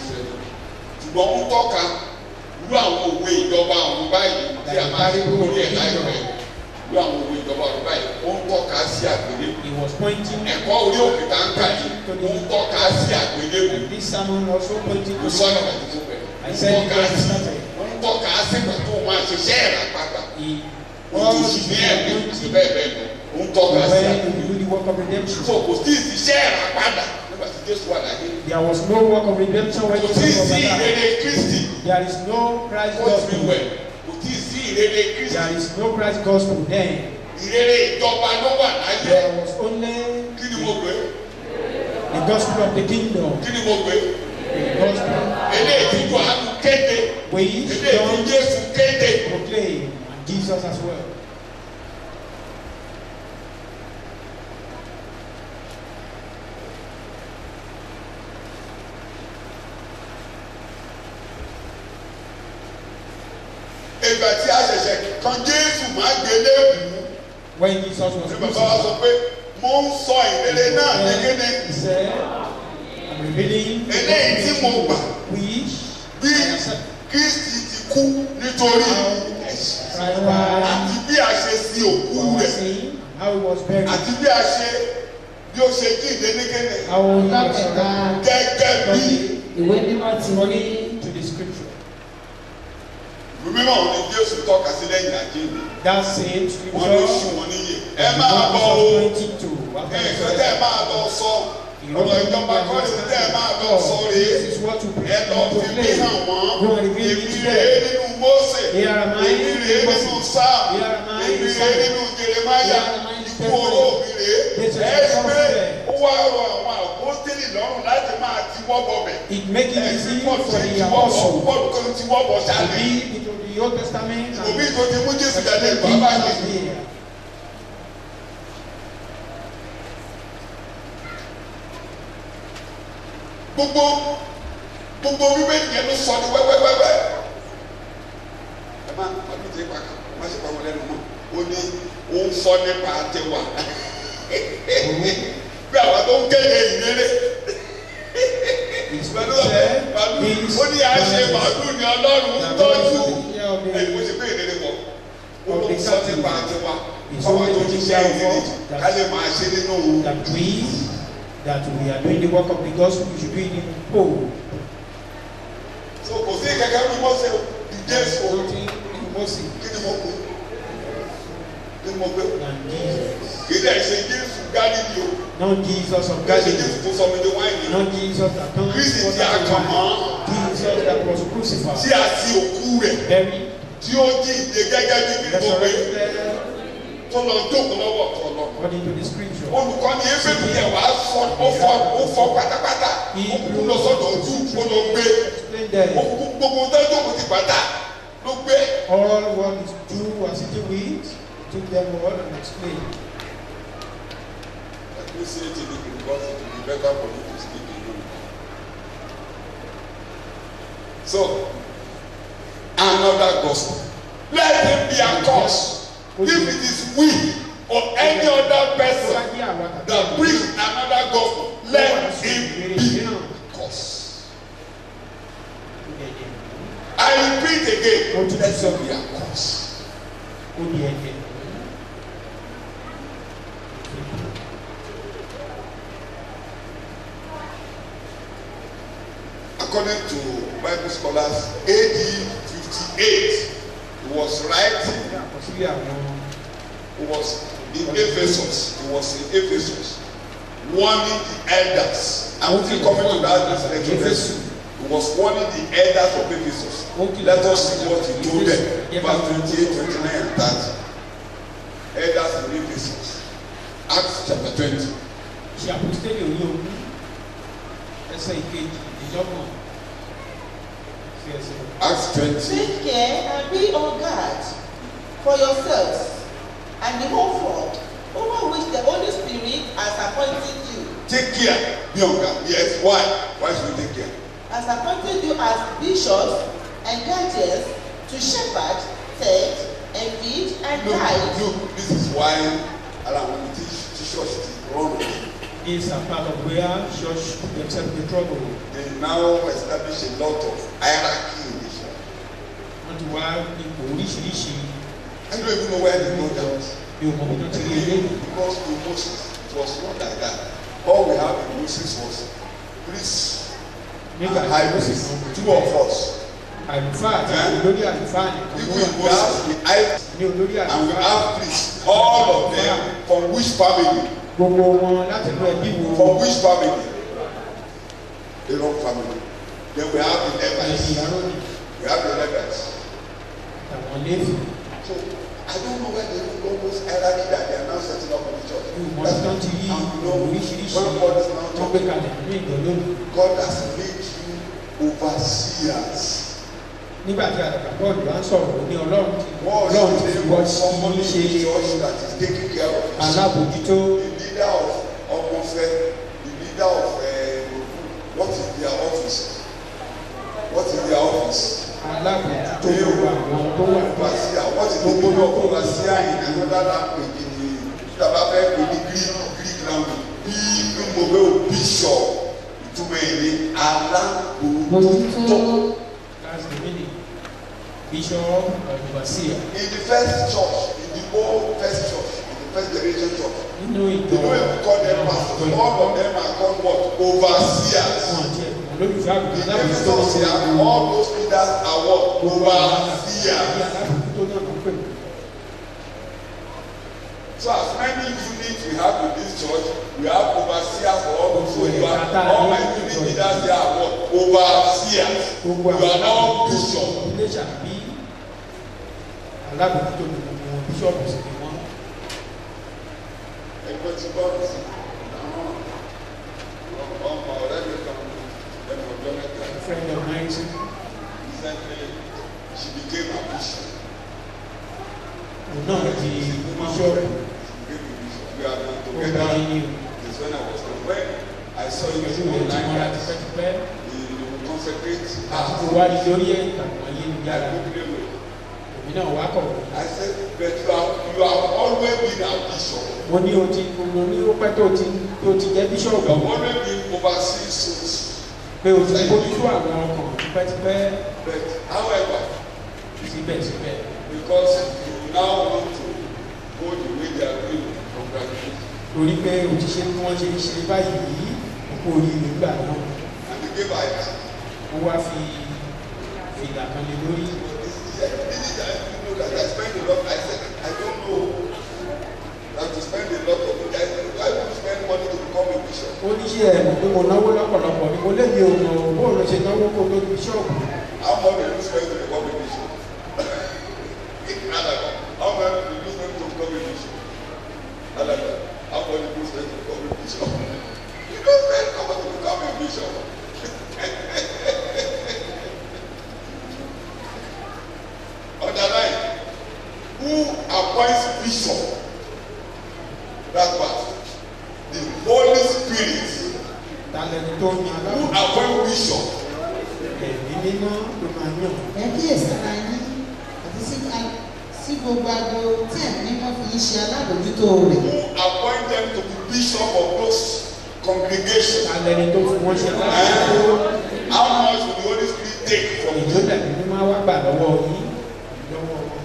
ṣùgbọ́n ń tọ́ka irú àwọn òwe ìjọba àwọn báyìí tí a máa ṣe lórí ẹ̀ láìpẹ́ irú àwọn òwe ìjọba àwọn báyìí ó ń tọ́ka sí àgbélébù He was pointing ẹ̀kọ́ orí òkè tá ń kà yìí ó ń tọ́ka sí àgbélébù and this sermon also pointing kò to sọ́nà the àti tó bẹ̀rẹ̀ ó I ń said it tọ́ka when we sí started. ó ń tọ́ka sí ìgbà tó máa ṣiṣẹ́ ẹ̀rà padà He òtún was sì the ní ẹ̀mí anointing bẹ́ẹ̀ bẹ́ẹ̀ lọ ó ń tọ́ka sí when àgbélébù you do the work of redemption. so kò sí ìṣiṣẹ́ ẹ̀rà padà nígbà tí Jésù wà láyé There was no work of redemption when kò sí Jesus was sí alive. ìrere Kristi There is no Christ ó ti gospel. wẹ̀ kò sí sí ìrere Kristi. There is no Christ gospel then. ìrere ìjọba ló wà láyé There was only kí ni mo gbé the gospel of the kingdom. kí ni mo gbé The gospel eléyìí tí Jòhánù kéde which eléyìí tí John Jésù kéde proclaimed and Jesus as well. ìgbà tí a ṣẹ̀ṣẹ̀ kan Jésù máa gbé léèbù When Jesus was ní bàbá wa sọ crucified, pé mo ń sọ ìrere náà ní kéde he said, I'm revealing the eléyìí tí mo gbà which bí Kristi ti kú nítorí ẹ̀ṣẹ̀ àti bí a ṣe sin òkú our rẹ̀ sin, how he was buried, àti bí a ṣe bí ó ṣe jíǹde ní kéde how he was lọ́kẹ̀ta resurrected, gẹ́gẹ́ bí. according ìwé mímọ́ ti ní to the scripture. Ẹ ìwé mímọ́ òun ni jésù tọ́ka sí lẹ́yìn àjíǹde That same wọ́n ló ṣí scripture. wọn níyè ẹ máa bọ̀ o Twenty-two. nǹkan tẹ́ ẹ máa lọ sọ ọ̀rọ̀ ìjọba kọ́ni tẹ́ ẹ máa lọ sọ rèé This is what to ẹ lọ fi mí proclaim. hàn wọ́n Go and reveal it èmi to rèé them. nínú Mósè Here am I èmi in rèé Moses. nínú sáà Here am I èmi in rèé Psalm. nínú Jeremáyà Here am I in ikú Testament. oró mi rèé This is ẹ the rí pé gospel. ó wá rọ àwọn àpótélì lọ́rùn láti máa ti wọ́bọ̀ bẹ̀ It make it ẹ easy ti for pọ̀ the ti ti wọ́bọ̀ apostle pọ̀ tó ti wọ́bọ̀ to ṣáàlì be into the Old Testament and òbí tó ti mú Jésù jáde accept bàbá Jesus Jésù. here. gbogbo gbogbo bíbélì yẹn ló sọ ní wẹ́wẹ́wẹ́wẹ́ ẹ má má bí tẹ pa má ṣe pa wọn lẹ́nu mọ́ ó ní ó ń sọ nípa tiwa bí àwọn tó ń kéde ìrere It's pẹ̀lú said màálù this ó ní àṣẹ màálù ní ọlọ́run ń tọ́jú Yeah, ẹ̀ mo okay. ṣe pé ìrere wọ̀ ó ló ń sọ nípa tiwa It's fọwọ́ only tó the ti ṣe desire of ìrere God ká lè máa ṣe nínú that we that we are doing the work of the gospel we should do it in whole. so kò sí kẹ̀kẹ́ bí Mósè di Jésù o. Nothing in Moses kí ni mo kú kí ni mo gbé than Jesus. kí ni ẹ ṣe Jésù Gálílì o Not Jesus of kí ẹ ṣe Jésù Galilee. tó sọ mi di wáìnì o Not Jesus that turned Kristi water tí a to kàn wine. mọ́ Jesus that was tí crucified, a ti òkú rẹ̀ buried, tí ó jíǹde gẹ́gẹ́ bí kí ni mo gbé resurrected tó lọ jókòó lọ́wọ́ ọ̀tọ̀ lọ according to the scripture. olùkọ́ni ebébi yẹn wàá fọ ó fọ ó fọ pátápátá ó kúkú lọ sọ́dọ̀ ojú ó lọ gbé Explain ó there. kúkú gbogbo tó jókòó ti pátá ló gbé All what is Jew was sitting with, took them all and explained. Let me say it in English because it will be better for you to speak in Yoruba. So, another gospel. Let him be a cause. If it is we or any other Tó bá person jẹ́ àwa tàbí that àwọn brings another gospel, let him ìrere be mìíràn, cause. ó di ẹ̀jẹ̀. I repeat again, Ó tún let sọ him be a cause. ó di ẹ̀jẹ̀. According to Bible scholars, AD 58, he was writing Ní àkọsílẹ̀ àwọn He was in Ephesus. He was in Ephesus, warning the elders. And we coming to that explanation. He was warning the elders of Ephesus. Let us see what he told them. Verse 28, 29, and 30. Elders in Ephesus. Acts chapter 20. ṣe àpòstélì orí ogún ẹsẹ̀ ìkejì ìjọba sí ẹsẹ̀ Acts 20. Take care and be on guard for yourselves and the whole flock over which the Holy Spirit has appointed you, Take care. Be on guard. Yes. Why? Why should we take care? has appointed you as bishops and guardians to shepherd, tend, and feed and Look, guide. look, this is why Allah want to teach, teach us to run. These are part of where church put themselves in trouble. They now establish a lot of hierarchy in the church. Wọ́n ti wá ipò oríṣiríṣi I don't even know where they know that. bí o mọ̀ bí wọ́n ti rí eléyìí. Because in Moses, it was not like that. All we have in Moses was priests Nígbà and tí high ó sì priests, kan two of us. àlùfáà àti Eh? olórí àlùfáà nìkan ló Even in wà Moses, we high ní olórí and we àlùfáà. have priests. All of them from which family? Gbogbo wọn láti inú ẹbí wo From which family? Aaron family. Then we have the ẹbí Levites. Aaroni We have the Levites. àtàwọn Léfì. So I don't know where they know those hierarchy that they are now setting up in the church. Bí o mọ̀ bí wọ́n ti rí And you ipò know, oríṣiríṣi when God is now wọ́n gbé talking, kalẹ̀ nínú ìjọ lónìí. God has made you overseers. Nígbà tí àdàkà bọ́ọ̀lù bá ń sọ̀rọ̀ ó ní Ọlọ́run ti What Ọlọ́run is ti the fi name wọ́n of somebody sí in the ṣe church that is taking care of his alábòójútó The leader of Omofe, the leader of uh, what is their office? What is their office? alábòójútó gbogbo àwọn tó wà ní Overseer. What is the meaning of overseer in another language in the Tàbá fẹ́ pè ní Greek Greek language? Bí mo bẹ́ o bishop ìtumọ̀ ẹ̀ ní alábòójútó. Bójútó that's the meaning bishop or overseer In the first church, in the old first church, in the first generation church, nínú ìjọ they don't even call them pastors. All of them are called what? Overseers. wọn àti ẹ̀kọ́ olólùfẹ́ The àgùntàn alábòjútó Ephesus ní here, all those leaders are what? Overseers. alábòjútó náà ló ń pè wọ́n. So as many units we have in this church, we have overseers for all those. So you are, all my unit leaders there are what? Overseers. You gbogbo are not bishop. ilé ṣàbí alábòjútó ní gbogbo wọn bíṣọ̀bù sì ni wọ́n. Ẹgbẹ́ tí bọ́ọ̀lù sí àwọn ọmọ ọ̀rẹ́ mi kan ẹnu ọjọ́ mẹ́ta. a friend of mine say Recently, she became a bishop. òun náà di bíṣọ̀bù We are now ó together. bá yín ní It's when I was when I saw you pẹ̀lú ìwé tí wọ́n ra tipẹ́tipẹ́ you consecrate àti kó her. wá di lórí ìtàkùn ayélujára èmi náà wá kọ̀ wọ́n. I said, but you have, you have always been a bishop. mo ní o ti mo ní ó pẹ́ tó ti tó ti jẹ́ You bíṣọ̀bù have always been overseeing souls. pé o ti bójútó àwọn ọkàn tipẹ́tipẹ́ But however, síbẹ̀síbẹ̀ because you now want to go the way they are going, congratulations. torí pé o ti ṣe bí wọ́n ṣe ń ṣe báyìí kó o rí nígbà náà And they gave her a ó wá fi fìlà kan lé lórí He said, "Didn't I you know that I spend a lot? I said, I don't know. That to spend a lot of it. I said, why would you spend money to become a bishop? ó ní ṣe ẹ̀ mọ̀ pé mo náwó lọ́pọ̀lọpọ̀ ni mo lébi òun ò bó ló ṣe náwó kó tó di bíṣọ̀bù How much did you spend to become a bishop? Alaba, how much did you spend to become a bishop? Alaba, how much did you spend to become a bishop? You don't spend how much to become a bishop. Underline, who appoints bishop? That part. The Holy Spirit. talẹ́ni tó ní Who alábòjútó appoints bishop? ẹ̀mí mímọ́ ló máa yàn ẹ kíyèsára yín àti sí sí gbogbo agbo tí ẹ̀mí mímọ́ fi ń ṣe alábòjútó rẹ̀. who appoint them to be bishop of those congregations. talẹ́ni tó fi wọ́n ṣe alábòjútó And how much will the Holy Spirit take from ìjọ you? tẹ̀mí mímọ́ wá gbà lọ́wọ́ yín lọ́wọ́ wọn.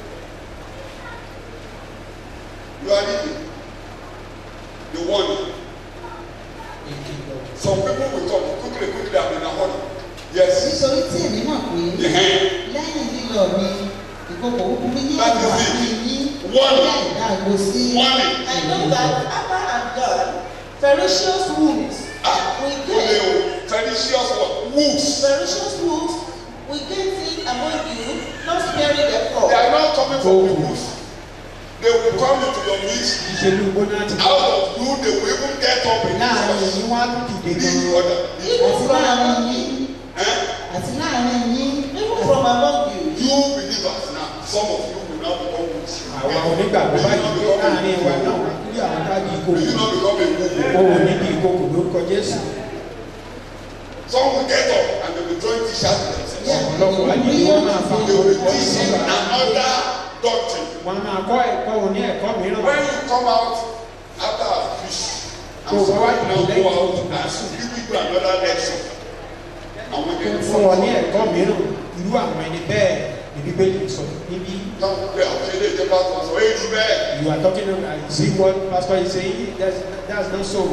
You are reading the warning. ìkìlọ̀ Some people will come quickly, quickly, I'm in a hurry. Yes. nítorí tí èmi mọ̀ pé Uh-huh. lẹ́yìn lílọ mi ìkòkò búburú yóò That is wà it. ní yín Warning. láì dáàbò sí Warning. I know that after I'm gone, ferocious wolves Ah, will they get will pernicious what? Wolves. ferocious wolves will get in among you, not sparing their They flock. are not coming from the bush. They will come into your midst. ìṣèlú gbóná ti Out of you, they will even get up in láàrin this èyí wá dìde This gan-an order. Even àti from láàrin among yín you, Eh? àti láàrin yín even from among you, You believers now, some of you will now become wolves. àwa onígbàgbọ́ báyìí pé láàrin wa náà wà kí àwọn káàdì Will you ìkòkò not become a wolf? òun níbi ìkòkò lórúkọ jésù Some will get up and they will join t-shirts themselves. ọ̀pọ̀lọpọ̀ ayé wọn máa fa They will be orúkọ teaching sísọ another doctrine. wọn máa kọ́ ẹ̀kọ́ òní ẹ̀kọ́ mìíràn When you come out after a fish, So and somebody what now do go they out do? and give you another lecture. And when they fún wọn ní ẹ̀kọ́ mìíràn irú àwọn ẹni bẹ́ẹ̀ ní bíbélì sọ níbí Don't play out. Ṣé ilé ìjọba kan sọ èyí bẹ́ẹ̀? you are talking about you see what pastor is saying that's that's not so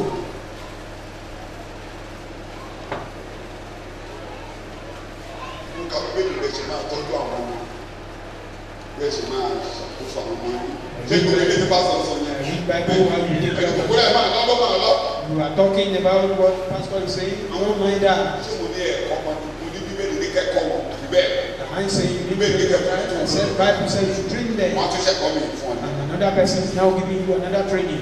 Nǹkan bíbélì rẹ̀ ṣe máa tọ́jú àwọn ọmọ. Bẹ́ẹ̀ ṣe máa ṣàkóso àwọn ọmọ yìí. Ṣé ìgbésẹ̀ ilé ìjọba sọ sọ yẹn? read bible while you take Ẹ̀jẹ̀ your kòkòrò ẹ̀ máa lọ́ máa lọ. you are talking about what pastor is saying àwọn ọmọ ẹ̀dá Ṣé mo ní ẹ̀kọ́ ọmọ mo ní bíbélì ní kẹ́kọ̀ọ́ wọn àbí bẹ́ẹ̀? the man say you need to take your right and say bible say you should train them Wọ́n á tún ṣẹ́kọ̀ọ́ mi fún ọ. and another person is now giving you another training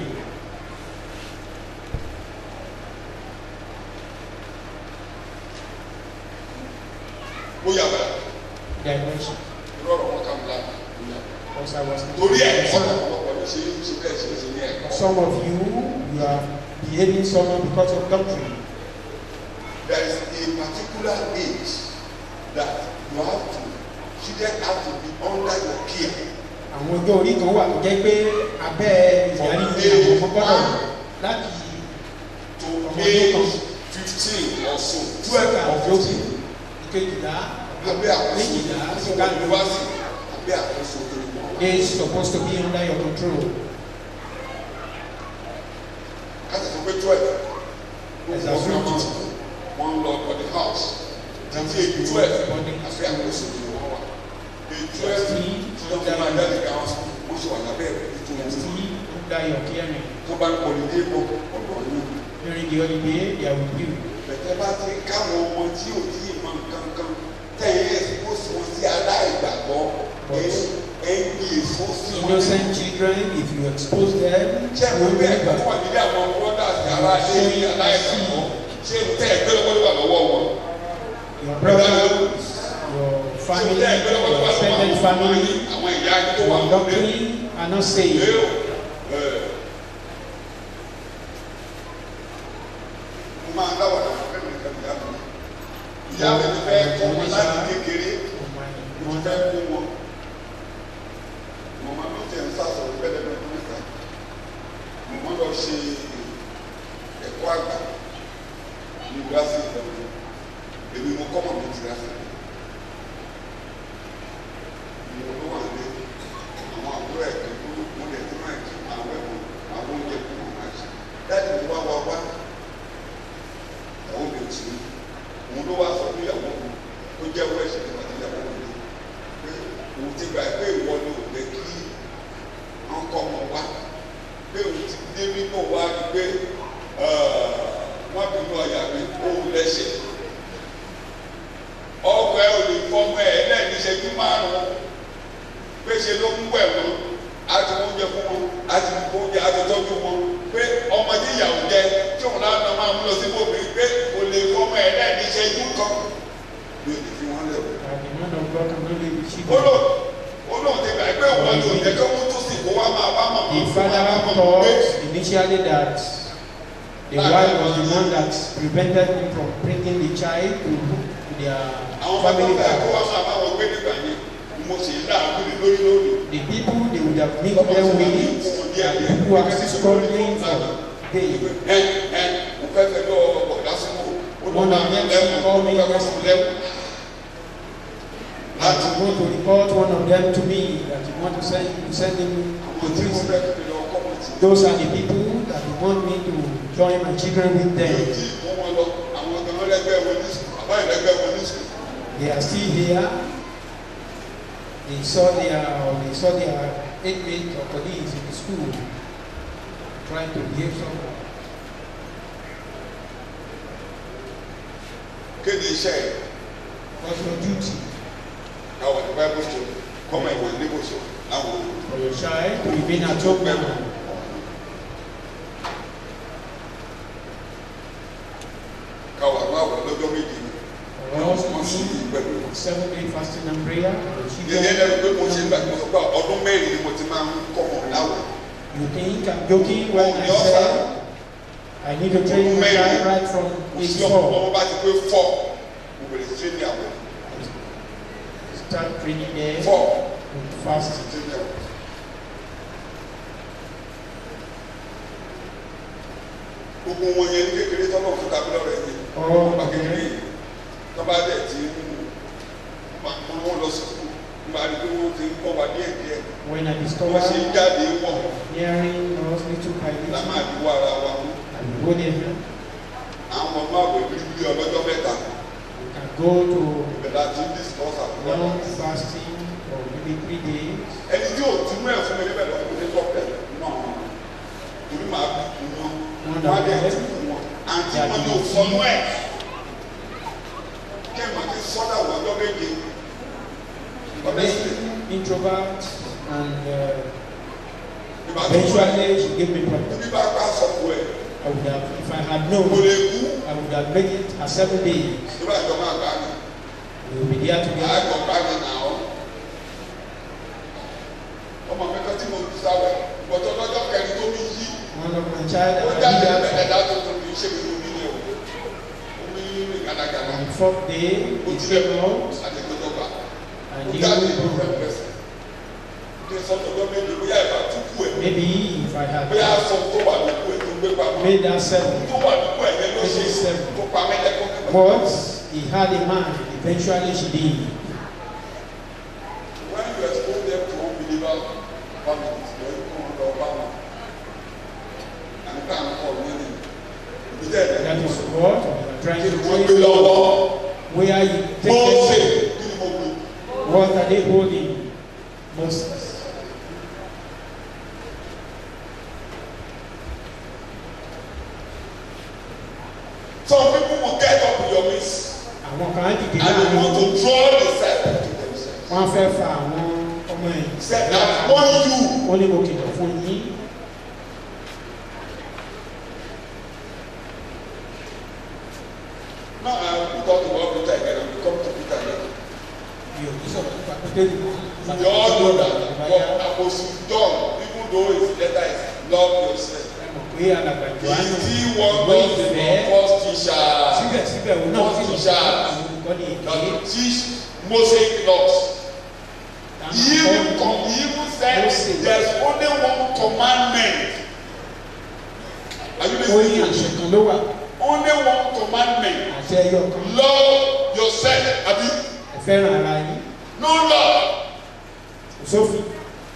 Ó yà bẹ̀rẹ̀. dimension Irú ọ̀rọ̀ wọn kàn lá. because I was Torí ẹ̀kọ́ ọ̀pọ̀lọpọ̀ ní ṣe ṣe bẹ́ẹ̀ ṣe ṣe ní ẹ̀kọ́. some of you you are behaving somehow because of doctrine There is a particular age that you have to children have to be under your care. àwọn ọjọ́ orí kan wà tó jẹ́ pé abẹ́ ìdarí àwọn ọmọ gbọ́dọ̀ láti to Ọmọdé age kan. fifteen or so twelve twelve or àjọsí fifteen ìkejìlá abẹ́ àkóso méjìlá so ṣùgbọ́n university abẹ́ àkóso olùkọ́. they supposed to be under your control káṣí sọ pé twelve Ẹ̀sà wọ́n fún grammar ìjì. school wọ́n lọ ọdẹ títí èyí twelve àfi àkóso ni wọ́n wà èyí twelve tí wọ́n fi máa jáde ká wọn wọ́n ṣe wà lábẹ́ rẹ̀ ní twenty Still under your caring. tó bá ń kọ́ni dé bọ̀ ọ̀dọ̀ yín During the holiday, they are with you. bẹ̀tẹ̀ bá ti káwọn ọmọ tí ò tí ì mọ nǹkan kan tẹ̀yìn ẹ̀sìn kó sì wọ́n sí aláìgbàgbọ́ ẹ̀ ẹ̀ ń gbé èso sí wọn. Innocent children, if you expose them, ṣé you àwọn will bẹ́ẹ̀ never. tó wà nílé àwọn brothers ara ṣe ní aláìgbàgbọ́ ṣé ń tẹ́ ẹgbẹ́ lọ́wọ́ wà lọ́wọ́ wọn. Your brothers, your family, your extended family, àwọn ìyá ẹni tó wà your lọ́wọ́ doctrine are not saved. Yóò ẹ̀ mo máa ń dáwọ̀ dáwọ̀ fẹ́ mi nìkan ìyá mi. Ìyá mi ti fẹ́ kọ́ wọn láti kékeré For my mo ti mother, fẹ́ kó wọn. Mọ̀mọ́ mi ti ń sàsọ̀rọ̀ bẹ́ẹ̀ lẹ́nu níta. Mọ̀mọ́ lọ ṣe ẹ̀kọ́ àgbà ní gíláàsì ìdánwò. Èmi mo kọ́ mọ̀ mi ti gíláàsì. Mo ló wà ní àwọn àbúrò ẹ̀ kan tó mo lè ti máa kí àwọn ẹ̀wọ̀n àwọn oúnjẹ tó wọ́n máa ṣe. Dáàbì mi wá wá wá. Ìyàwó mi ò sí. Òun ló wá sọ fún ìyàwó mi tó jẹ́ owó ẹ̀ṣẹ̀ nípa ti ìyàwó mi pé òun ti gbà pé ìwọ ni ò pé kí wọ́n kọ́ ọmọ wá pé òun ti dé nínú wá ni pé wọ́n bínú ọ̀yà mi òun lẹ́sẹ̀ ọgbà ẹ̀ ò lè fọmọ ẹ̀ lẹ́ẹ̀ni ìṣẹ́jú márùn-ún pé ṣe ló ń wẹ̀ wọn á ti wọ́n jẹ fún wọn á ti kó oúnjẹ á ti tọ́jú wọn pé ọmọdé ìyàwó jẹ tí òun náà máa mú lọ sí bòmí pé kò lè fọmọ ẹ̀ lẹ́ẹ̀ni ìṣẹ́jú kan yóò ti fi wọ́n lẹ̀ wọ́n that the man of God cannot live with ó lò children. ó lò ti gbà pé wọn lò jẹ kí wọn tó sì kó wá máa bá màmá The fún wa father bá màmá pé thought initially that the wife was the one that prevented him from bringing the child to their àwọn bàbá family bá kó wá back. máa bá wọn gbé nígbà yẹn mo sì ń dàrú ní lórí lórí. The people they would have mixed them with are the people who are struggling for day. ẹ ẹ mo fẹ́ fẹ́ lọ ọ̀dà sínú ó lọ One máa of them lẹ́wọ̀n ó call me fẹ́ kọ́ sí lẹ́wọ̀n. That you want to report one of them to me, that you want to send, to send him àwọn to tí mo prison. fẹ́ kí lọ kọ́ mọ̀ sí. Those are the people that you want me to join my children with yóò them. tí mú wọn lọ àwọn gan lẹ́gbẹ́ wọn ní sùkúl àbá ìlẹ́gbẹ́ wọn ní sùkúl. They are still here. They saw their or they saw their inmates or colleagues in the school trying to behave somehow. kéde iṣẹ́ ẹ̀ What's your duty káwọn ní báyìí bó ṣe kọ́mọ ìwọ̀n ní bó ṣe láwọn olùkọ́. for your child to remain at home now? káwọn àwọn àwọ̀ lọ́jọ́ méjì ni For us wọ́n sì to yí pẹ̀lú wọn. do seven day fasting and prayer for your yẹyẹ lẹnu pé mo ṣe ń gbà children. mo sọ pé ọdún mẹ́rin ni mo ti máa ń kọ́ wọn láwọ̀ You think I'm joking when Oh, I yes, say sir. I need to train my Mary. child right from kò age sí ọmọ four. ọmọ bá ti pé fọ́ mo bẹ̀rẹ̀ sí ní àwọ̀ Start training them fọ́ with fasting. sí ní àwọ̀. gbogbo wọn yẹn ní kékeré tọ́lọ̀ fún kábílọ̀ rẹ̀ ni Oh, ọba kékeré okay. yìí tọ́ba dẹ̀ ti ń mú wọn lọ sí kú nígbà tí wọ́n ti ń kọ́ wa díẹ̀ díẹ̀ When I wọ́n discover ṣe ń jáde wọ̀ hearing us little by la máa little, dúró ara wa mú I will go there. àwọn ọmọ àwẹ̀ bíbí ọlọ́jọ́ mẹ́ta We can go to ìbẹ̀rẹ̀ àti discuss àbúrò long fasting for maybe three days. ẹni tí yóò tún mẹ́rin fún mi níbẹ̀ lọ́wọ́ mi ní tọ́pẹ̀ náà torí màá bí kú wọn Wọ́n wọn á dà dẹ̀ bẹ́ẹ̀. tún fún wọn àǹtí wọn yóò sọnù ẹ̀ kẹ́mà ti sọ́dà wọ́n ọjọ́ méje honestly Being introvert and uh, ìbá tó fún ẹ eventually she gave me problem. ibi bá ká sọ̀kù ẹ̀ I would have, if I had kò known, lè kú I would have made it a seven days. nígbà tó máa gbà mí We will be there together. àgbọ̀ gbà mí nà ọ́ ọmọ mi kan tí mo fi sáwẹ̀ bọ̀tọ̀ lọ́jọ́ kẹrin tó mi yí One of my child ó and jáde I bẹ̀rẹ̀ did dá tó tó mi ṣe mi lómi ni o omi rìn gàdàgàdà On the fourth day, ó he tilẹ̀ came out àti gbọdọ̀ gbà and ó he jáde will ìlú go. fẹ́ pẹ̀sẹ̀ kí sọ́tọ̀ ọjọ́ méje bóyá ìbá túkú ẹ̀ Maybe if I bóyá had aṣọ tó wà lókù ẹ̀ tó gbé pamọ́ made that seven, tó wà lókù ẹ̀ yẹn ló ṣe tó pa mẹ́lẹ́kọ́ but he had a mind. Eventually, she did. when you expose them to unbeliever families lọ kó wọn lọ bá wọn àti ká ń kọ ní ní ibi tẹ́ ẹ̀ That is what we are trying kí to wọ́n gbé train lọ́wọ́ where you àwọn kan á dìde and they láàrin want wọn to draw the disciples to themselves. wọ́n fẹ́ fa àwọn ọmọ ẹ̀yìn He said, I warn you. wọ́n ní mo kìlọ̀ fún yín Now I will talk about Peter again and we come to Peter later. mi ò ní sọ̀rọ̀ nípa pétérì mọ́ We all know that what Apostle John, even though his letter is love yourself, ẹ mọ̀ pé alàgbà he johannu still wants ìwé us to be ìfẹ́ first teacher. síbẹ̀síbẹ̀ òun náà First sì teacher. àwọn olùkọ́ni That èké to teach Mosaic laws. táwọn He even, akọ́ni com- he even said Moses. there's only one commandment. Are you ó ní listening to àṣẹ me? kan ló wà Only one commandment. àṣẹ ẹyọ kan Love yourself. Abi, ẹ fẹ́ràn ara yín no love. kò sófin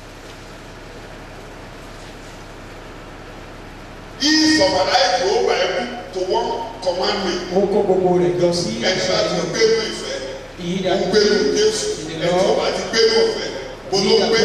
He summarized the whole Bible to one commandment. ó kó gbogbo rẹ̀ jọ sí Ẹni àṣẹ bá ti ẹyọ gbé ní ìfẹ́, ìyí ó dàbí gbé ní Jésù. Ẹni tó bá ti gbé ní ìfẹ́, bó ló gbé.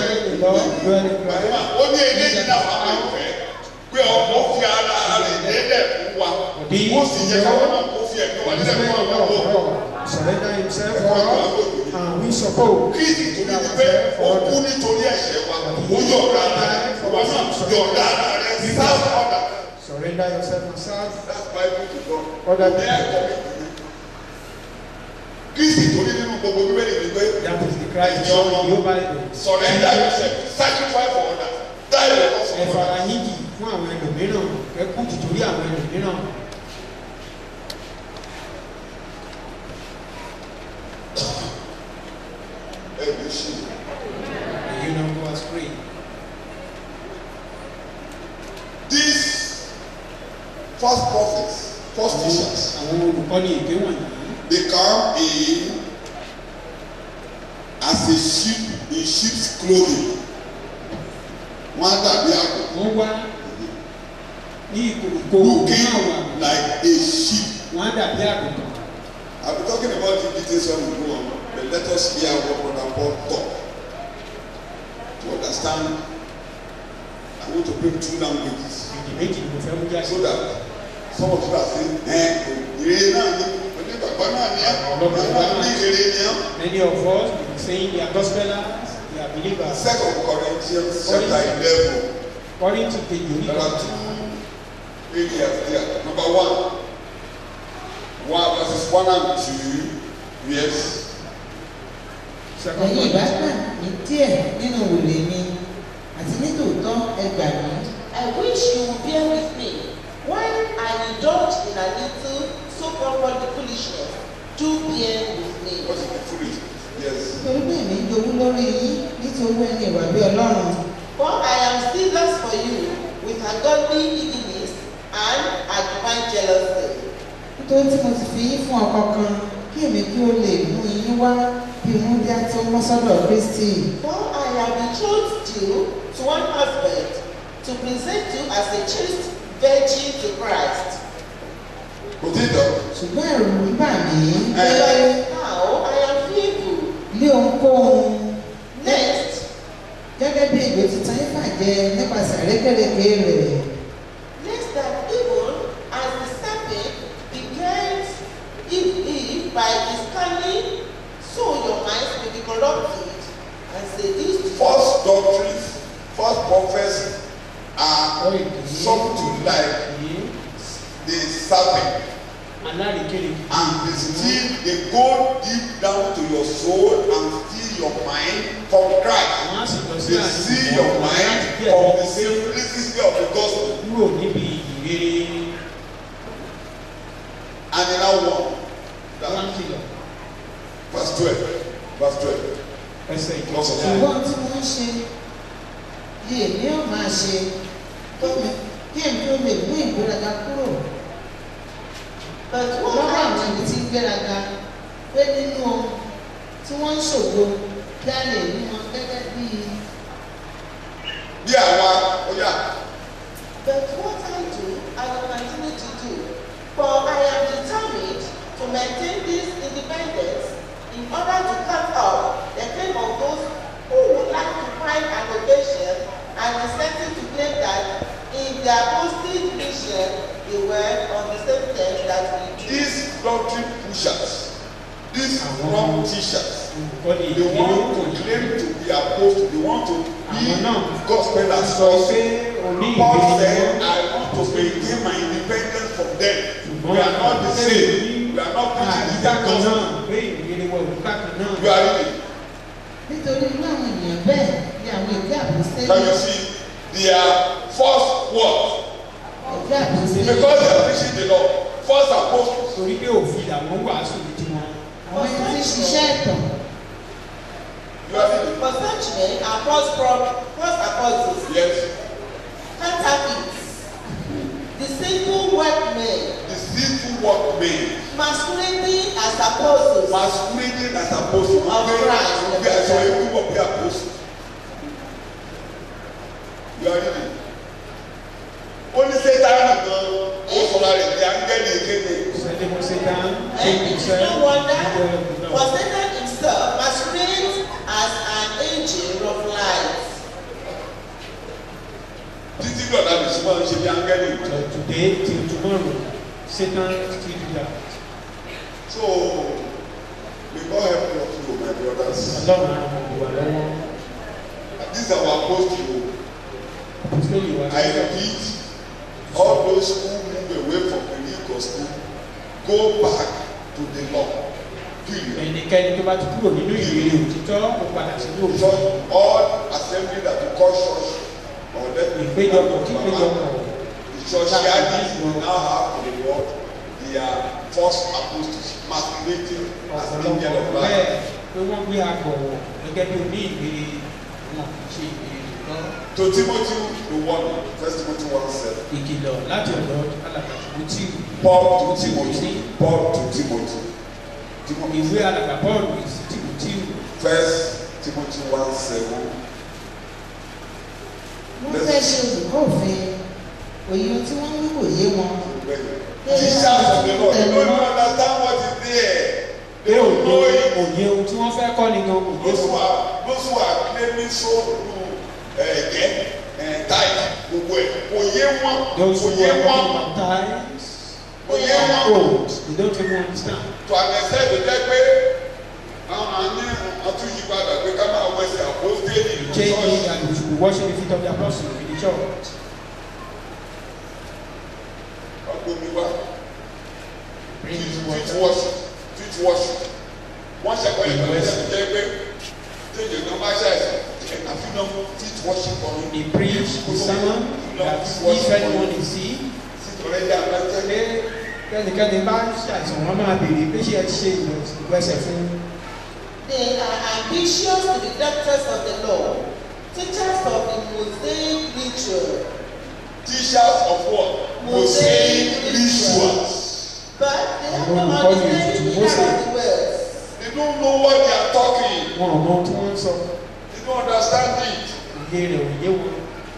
Ó ní eléyìí náà wà ní ìfẹ́. Pé ọmọ fi ara rẹ̀ lélẹ̀ fún wa. Ó sì yẹ káwọn náà kó fi ẹ̀mí wa lélẹ̀ fún àwọn ọmọ. surrender himself for us and we suppose Kristi tó ní pé ó kú nítorí ẹ̀ṣẹ̀ wa. Ó yọ̀ọ̀da rẹ̀. Ìwọ náà yọ̀ọ̀da rẹ̀ sáfù ọ̀dà. surrender yourself and serve That's Bible to God. other Ní ẹ̀kọ́ people mi kìíní. Kristi tó ní nínú gbogbo bíbélì ni pé that is the Christ shown in your Bible surrender yourself sacrifice for others die the cause ẹ of fara others. yín jì fún àwọn ẹlòmíràn ẹ kú tìtorí àwọn ẹlòmíràn Ẹ̀mí ṣì èyí náà kó wá spray these false prophets false teachers àwọn olùkọ́ni èké wọ̀nyí they come in as a sheep in sheep's clothing. Wọ́n á dàbí àgbò wọ́n wá ní ìkòkò looking náà wà like a sheep. wọ́n á dàbí àgùntàn I'll be talking about the details when we go on, but let us hear what Brother Paul talk. To understand, I want to bring two languages èdè méjì ni mo fẹ́ mú jáde so that some of you are saying, eh, ìrere náà ni, onígbàgbọ́ náà ni ẹ́, náà ní ìrere ni ẹ́. many of us we be saying they are gospelers they are believers Second Corinthians chapter eleven, according to the there unique are two areas there. Number one, one verses one and two, yes. second ẹ̀yin ìbá Corinthians gbà mí díẹ̀ nínú òrùlé mi àti nítòótọ́ ẹ gbà mí I wish you would bear with me while I indulge in a little so-called foolishness. Do bear with me. What is the fruit? Yes. nítorí pé èmi ń jowú lórí yín nítorí ẹni ìwà bí ọlọ́run For I am zealous for you with a godly eagerness and a divine jealousy. nítorí tí mo ti fi yín fún ọkọ kan kí èmi kí ó lè mú yín wá bí mú bí a tó mọ́ sọ́dọ̀ kristi For I have betrothed you to one husband to present you as a chaste virgin to Christ. Kò tí ì dọ̀. ṣùgbọ́n ẹ̀rù ń bà mí pé But now I am fearful. lé ohunkóhun Next, gẹ́gẹ́ bí ègbè tuntun yín bàjẹ́ nípasẹ̀ àrékèrèké rẹ̀ lest that even as the serpent beguiled Eve, Eve by his cunning, so your minds may be corrupted and seduced. False doctrines, false prophets are Ọ̀rọ̀ èké something like èké the serpent alárìíkérekè and they still they go deep down to your soul and steal your mind from Christ. wọ́n á sì lọ sí They steal your mind from the simplicity of the gospel kúrò níbi ìrere and in our one. wọ́n kìlọ̀ Verse twelve. Verse twelve. ẹsẹ̀ ìjọba ṣùgbọ́n tí wọ́n ń ṣe yé èmi ò máa ṣe kí èmi- kí èmi ó lè mú ìgbéraga kúrò But what lọ́wọ́ I àwọn ẹni tí ń gbéraga pé nínú ohun tí wọ́n ń ṣògo kí a lè rí wọn gẹ́gẹ́ bí Bí àwa ó yà But what I do, I will continue to do. For I am determined to maintain this independence in order to cut off the claim of those who would like to find an occasion and incentive to claim that in their posted mission they were on the same terms that we do. these doctrine pushers these Àwọn- wrong teachers olùkọ́ni they ìdílé want to wọ̀nyí claim to be apostle they want to be Àwọn náà gospel sọ apostles pé oní Paul ìgbéni said I want to maintain my independence from them we are not the same we are not preaching the same àdìgbàkan náà gospel pé ìgbéni wọ olùkàkan náà you are reading nítorí inú àwọn ènìyàn bẹ́ẹ̀ ni àwọn ìwé can you àpòsílẹ̀ see their first word ìwé àpòsílẹ̀ because they are preaching the law first apostles torí pé òfin làwọn wàásù ní tiwọn àwọn ẹni tí ń ṣiṣẹ́ ẹ̀tàn you are reading For such men are false prophets, false apostles, yes counterfeits, deceitful workmen, deceitful workmen masquerading as apostles, masquerading as apostles Of Christ. bí aṣọ ewu wọ bí apostles you are reading ó ní sẹ́tánì gan ó sọ̀rọ̀ rẹ̀ ní áńgẹ́lì kéde sẹ́dẹ̀ mo ṣe tán ṣe and kò it is sẹ́ no wonder, ìjọ for ìgbà Satan himself masquerades as an angel of light. títí dọ̀dà lè súnmọ́ ń ṣe bí áńgẹ́lì So today till tomorrow Satan still do that so may God help you also my brothers ọlọ́run àwọn ọmọ ìwà lọ́wọ́ this is our apostle àpòsílẹ̀ ìwà I repeat all those who move away from the real gospel go back to the law period. ẹnikẹ́ni tó bá ti kúrò nínú ìrírí òtítọ́ ó padà sínú òfin church all assembly that we call church or let me ìpéjọpọ̀ kí péjọpọ̀ the churchianity we now have in the world they are false apostles masquerading as angel of ọ̀pọ̀lọpọ̀ light bẹ́ẹ̀ pé wọ́n gbé agbọ̀wọ̀ gẹ́gẹ́ bí oní ìrírí wọn kì í ṣe ìrírí nìkan to timothy the one first timothy one seven ìkìlọ̀ láti ọ̀dọ̀ alàgbà tìmọ́tì paul to timothy paul to timothy timothy ìwé alàgbà bọ́ọ̀lù sí tìmọ́tì first timothy one seven wọ́n fẹ́ ṣe olùkọ́ òfin òye ohun tí wọ́n ń wò yé wọn teachers of the lord they don't even understand what is there pé they don't know òye it. òye ohun tí wọ́n fẹ́ kọ́ ni gan òye those who wọn are those who are claiming so lu ẹ̀gẹ́ ẹ̀ táì gbogbo ẹ̀ kò yé wọn those kò who yé are wọn baptized kò yé wọn old they don't even understand to an extent tó jẹ́ pé àwọn àní àtúnyípadà pé ká máa wẹsẹ̀ àpòstélì ní change ṣọ́ọ̀ṣì and we should be washing the feet of the apostles in the church ọgbọ́n wá bring feet water washing feet washing wọ́n ṣẹ̀kọ́ ìgbà tó jẹ́ pé téèyàn náà bá ṣàìsàn ẹ̀ka fínà feet washing for me he preach the sermon that if anyone is sick sítorí ẹ̀jẹ̀ àbájẹ́ pé kẹ́nikẹ́ni bá ṣàìsàn wọn máa béèrè pé ṣé ẹ ti ṣe ìgbésẹ̀ fún They are ambitious to be doctors of the law, teachers of the Mosaic ritual, teachers of what mosaic rituals. but they have Àwọn no olùkọ́ni understanding ètùtù of Mósè. the words. They don't know what they are talking. wọn ò mọ ohun tí wọ́n ń sọ They don't understand it. òye rẹ̀ òye wọn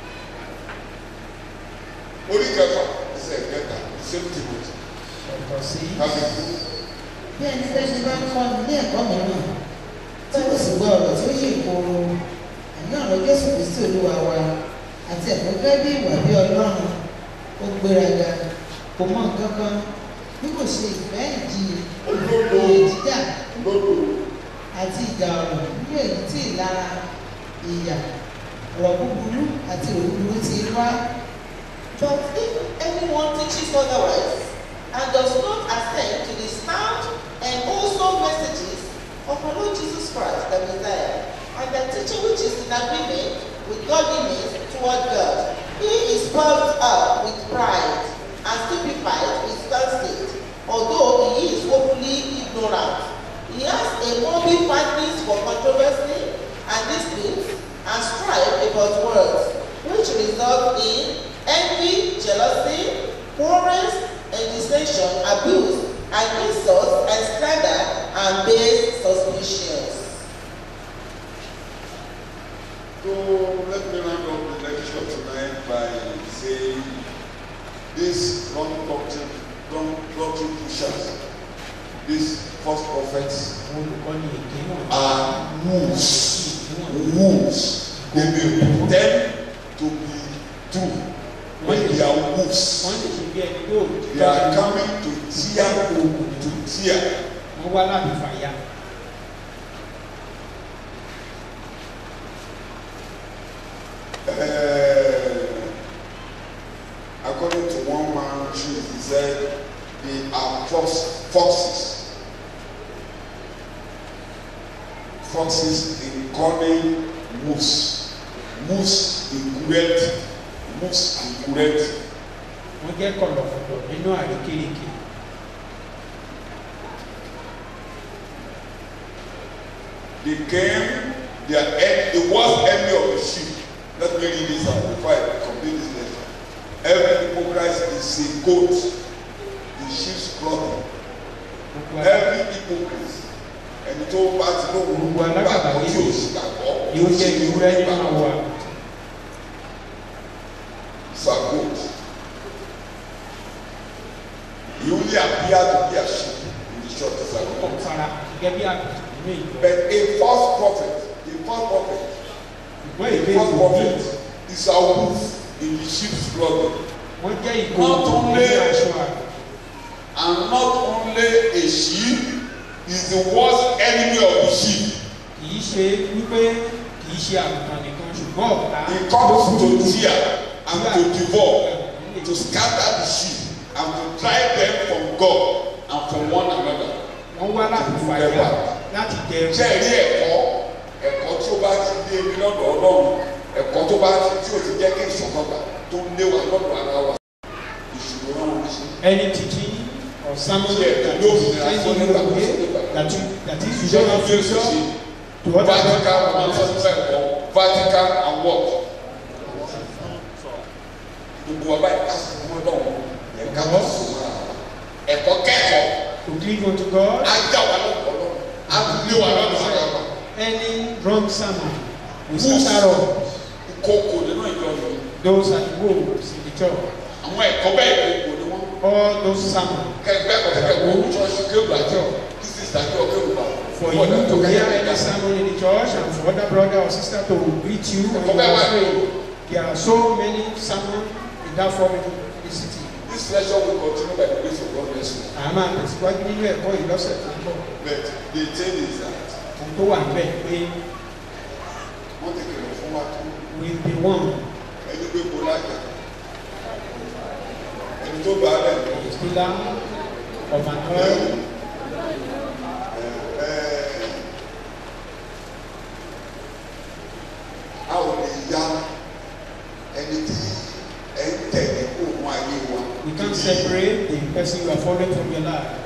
Orí kẹfà ẹsẹ̀ kẹta same Timothy. ọ̀tọ̀ sí Kábíyèsí. bí ẹnikẹ́ni bá ń kọ́ ní ẹ̀kọ́ mìíràn tí kò sì gbọ́ ọ̀rọ̀ tí ó yè kooro àní ọ̀rọ̀ Jésù Kristi Olúwa wa àti ẹ̀kọ́ gẹ́gẹ́ bí ìwà bí Ọlọ́run ó gbéraga kò mọ nǹkan kan bí kò ṣe ìfẹ́ ìjì Olódo. ìyè jíjà Lódò. àti ìjà ọ̀rọ̀ nínú èyí tí ìlara ìyà ọ̀rọ̀ búburú àti òwú burú ti wá But if anyone teaches otherwise and does not assent to the sound and wholesome messages of our Lord Jesus Christ, the Messiah, and the teaching which is in agreement with godliness toward God, he is puffed up with pride and stupefied with conceit, although he is openly ignorant. He has a morbid fondness for controversy and disputes and strife about words, which result in envy, jealousy, quarrels, and dissension, abuse, and insults, and slander, and base suspicions. So let me round up the lecture tonight by saying this wrong doctrine, wrong doctrine pushers, these false prophets àwọn olùkọ́ni èké wọn are wolves. Wolves. They may pretend to be true, but they are wolves. wọ́n sì ṣe bí ẹni yóò They are coming to tear to tear. wọ́n wọ́n wá láti fàyà. Uh, according to one man, he said they are fox, foxes. Foxes in cunning moose. Moose in cruelty. Moose in cruelty. wọ́n jẹ́ kọ̀lọ̀kọ̀lọ̀ nínú àrékérekè. They came, they are en- the worst enemy of the sheep. Let me read this out before I complete this lesson. Every hypocrite is a goat, the sheep's clothing. gbogbo ara Every hypocrite, ẹni tó bá ti lóhùn Gbogbo alágàbàgebè tí ò sì gbàgbọ́, ni ó jẹ́ ìwúrẹ́ nínú gbàgbọ́. àwọ̀ àgùntàn. It's a goat. He only appear to be a sheep in the church as a ó goat. fara gẹ́gẹ́ bí àgùntàn nínú ìjọ. But a false prophet, a false prophet, ṣùgbọ́n a èdè false ìwòye prophet is a wolf in the sheep's clothing. wọ́n jẹ́ ìkó Not only- nínú aṣọ àgùntàn. And not only a sheep is the worst enemy of the sheep. kì í ṣe wípé kì í ṣe àgùntàn nìkan ṣùgbọ́n ọ̀tá He ló comes burú to jù. tear and to devour, to scatter the sheep and to drive them from God and from one another. wọ́n wá láti fàyà láti dẹrù. Ṣé ẹ rí ẹ̀kọ́ ẹ̀kọ́ tí ó bá ti dé ibi lọ́dọ̀ Ọlọ́run ẹ̀kọ́ tó bá ti tí ò ti jẹ́ kí ìṣọ̀kan gbà tó ń lé wa lọ́dọ̀ ara wa ìṣòro náà wọ́n ṣe. any teaching or sermon Yeah, that no, is that's sending you what I'm away saying. that you that is you Ìjọba don't have bí ó ṣe future ṣe. to other Vatican and people. Vatican ẹ̀kọ́ Vatican and what? Gbogbo wa báyìí ká sùn mọ́ lọ́wọ́ ẹ̀ka tó sùn mọ́ ara wa. Ẹ̀kọ́ kẹ́kọ̀ọ́ to cleave unto God á já wa lọ́dọ̀ Ọlọ́run á lé wa lọ́dọ̀ ara wa. any wrong sermon will Who's- scatter us Ìkókò nínú ìjọ yìí. those are the wolves in the church Àwọn ẹ̀kọ́ bẹ́ẹ̀ ìkókò ni wọ́n. all those sermons Kẹgbẹ́ kọ̀kẹ́ wo ṣọ́ọ̀ṣì kéwù àjọ kí sísá kí ọ kéwù bá. for you to hear any sermon in the church and for other brother or sister to greet you when you are praying there are so many sermons in that form in the city. This lecture will continue by the grace of God next week. àmọ́ àtẹ̀síwájú nínú ẹ̀kọ́ yìí lọ́sẹ̀ tó ń bọ̀ But the thing is that ohun tó wà níbẹ̀ pé wọ́n ti kìlọ̀ fún wa tó will be one ẹni gbé kó lájà. Ẹni tó bá rẹ̀ lọ. is pillar of an oil A ò lè ya ẹni tí ẹ ń tẹ̀lé òun ayé wa. you can't separate the person you are following from your life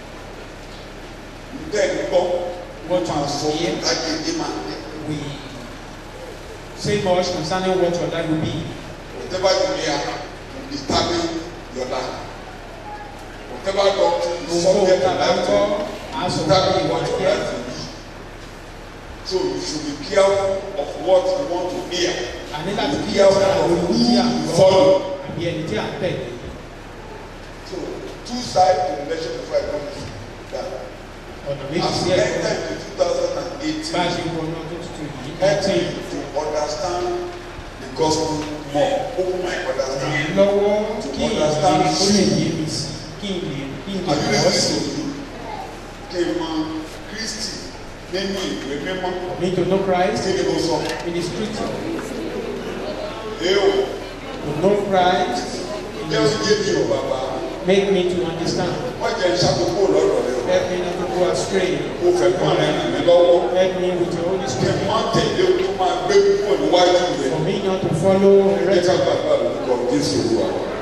Bẹ́ẹ̀ ni gbọ́, What wọ́n máa you sọ hear. lágbègbè máa tẹ̀. we say much concerning what your life will be Whatever you hear will determine your life. Whatever doctrine is gbogbo subject to tàbá ń life kọ́ to aṣọ determine ìwà what your jẹ́ life will be. So you should be careful of what you want to hear. àní láti Be kí careful ọ̀sán of lórí who tí à ń you gbọ́ follow. àbí ẹni tí à ń tẹ̀lé So two sides to the election before I come to that. ọ̀nà méjì As sí we ẹ̀kọ́ enter into two thousand and bá a eighteen, ṣe ń wọnú ọdún tuntun yìí help me eighteen to understand the gospel more. Open my understanding. lọ́wọ́ To kí understand ìdílé kó lè truth. yé mi sí kí n lè kí n lè Are you bọ́ sí listening to me? Kí n mọ Kristi nínú ìwé mímọ́. me to know Christ Kí ni mo sọ? in the scripture Èèwọ̀ to know Christ in jẹ́ the òye mi ò bàbá. make me to understand Wọ́n jẹ́ ìṣàkóso lọ́dọ̀ rẹ̀ o. help me not to go astray Mo fẹ́ kọ́ rẹ̀ ràn mí lọ́wọ́. help me with your Holy Kí n Spirit má tẹ̀lé o tó máa gbé púpọ̀ níwájú rẹ̀. for me not to follow Jẹ́ ká heresy gbàgbọ́ àlùkò Jésù Olúwa.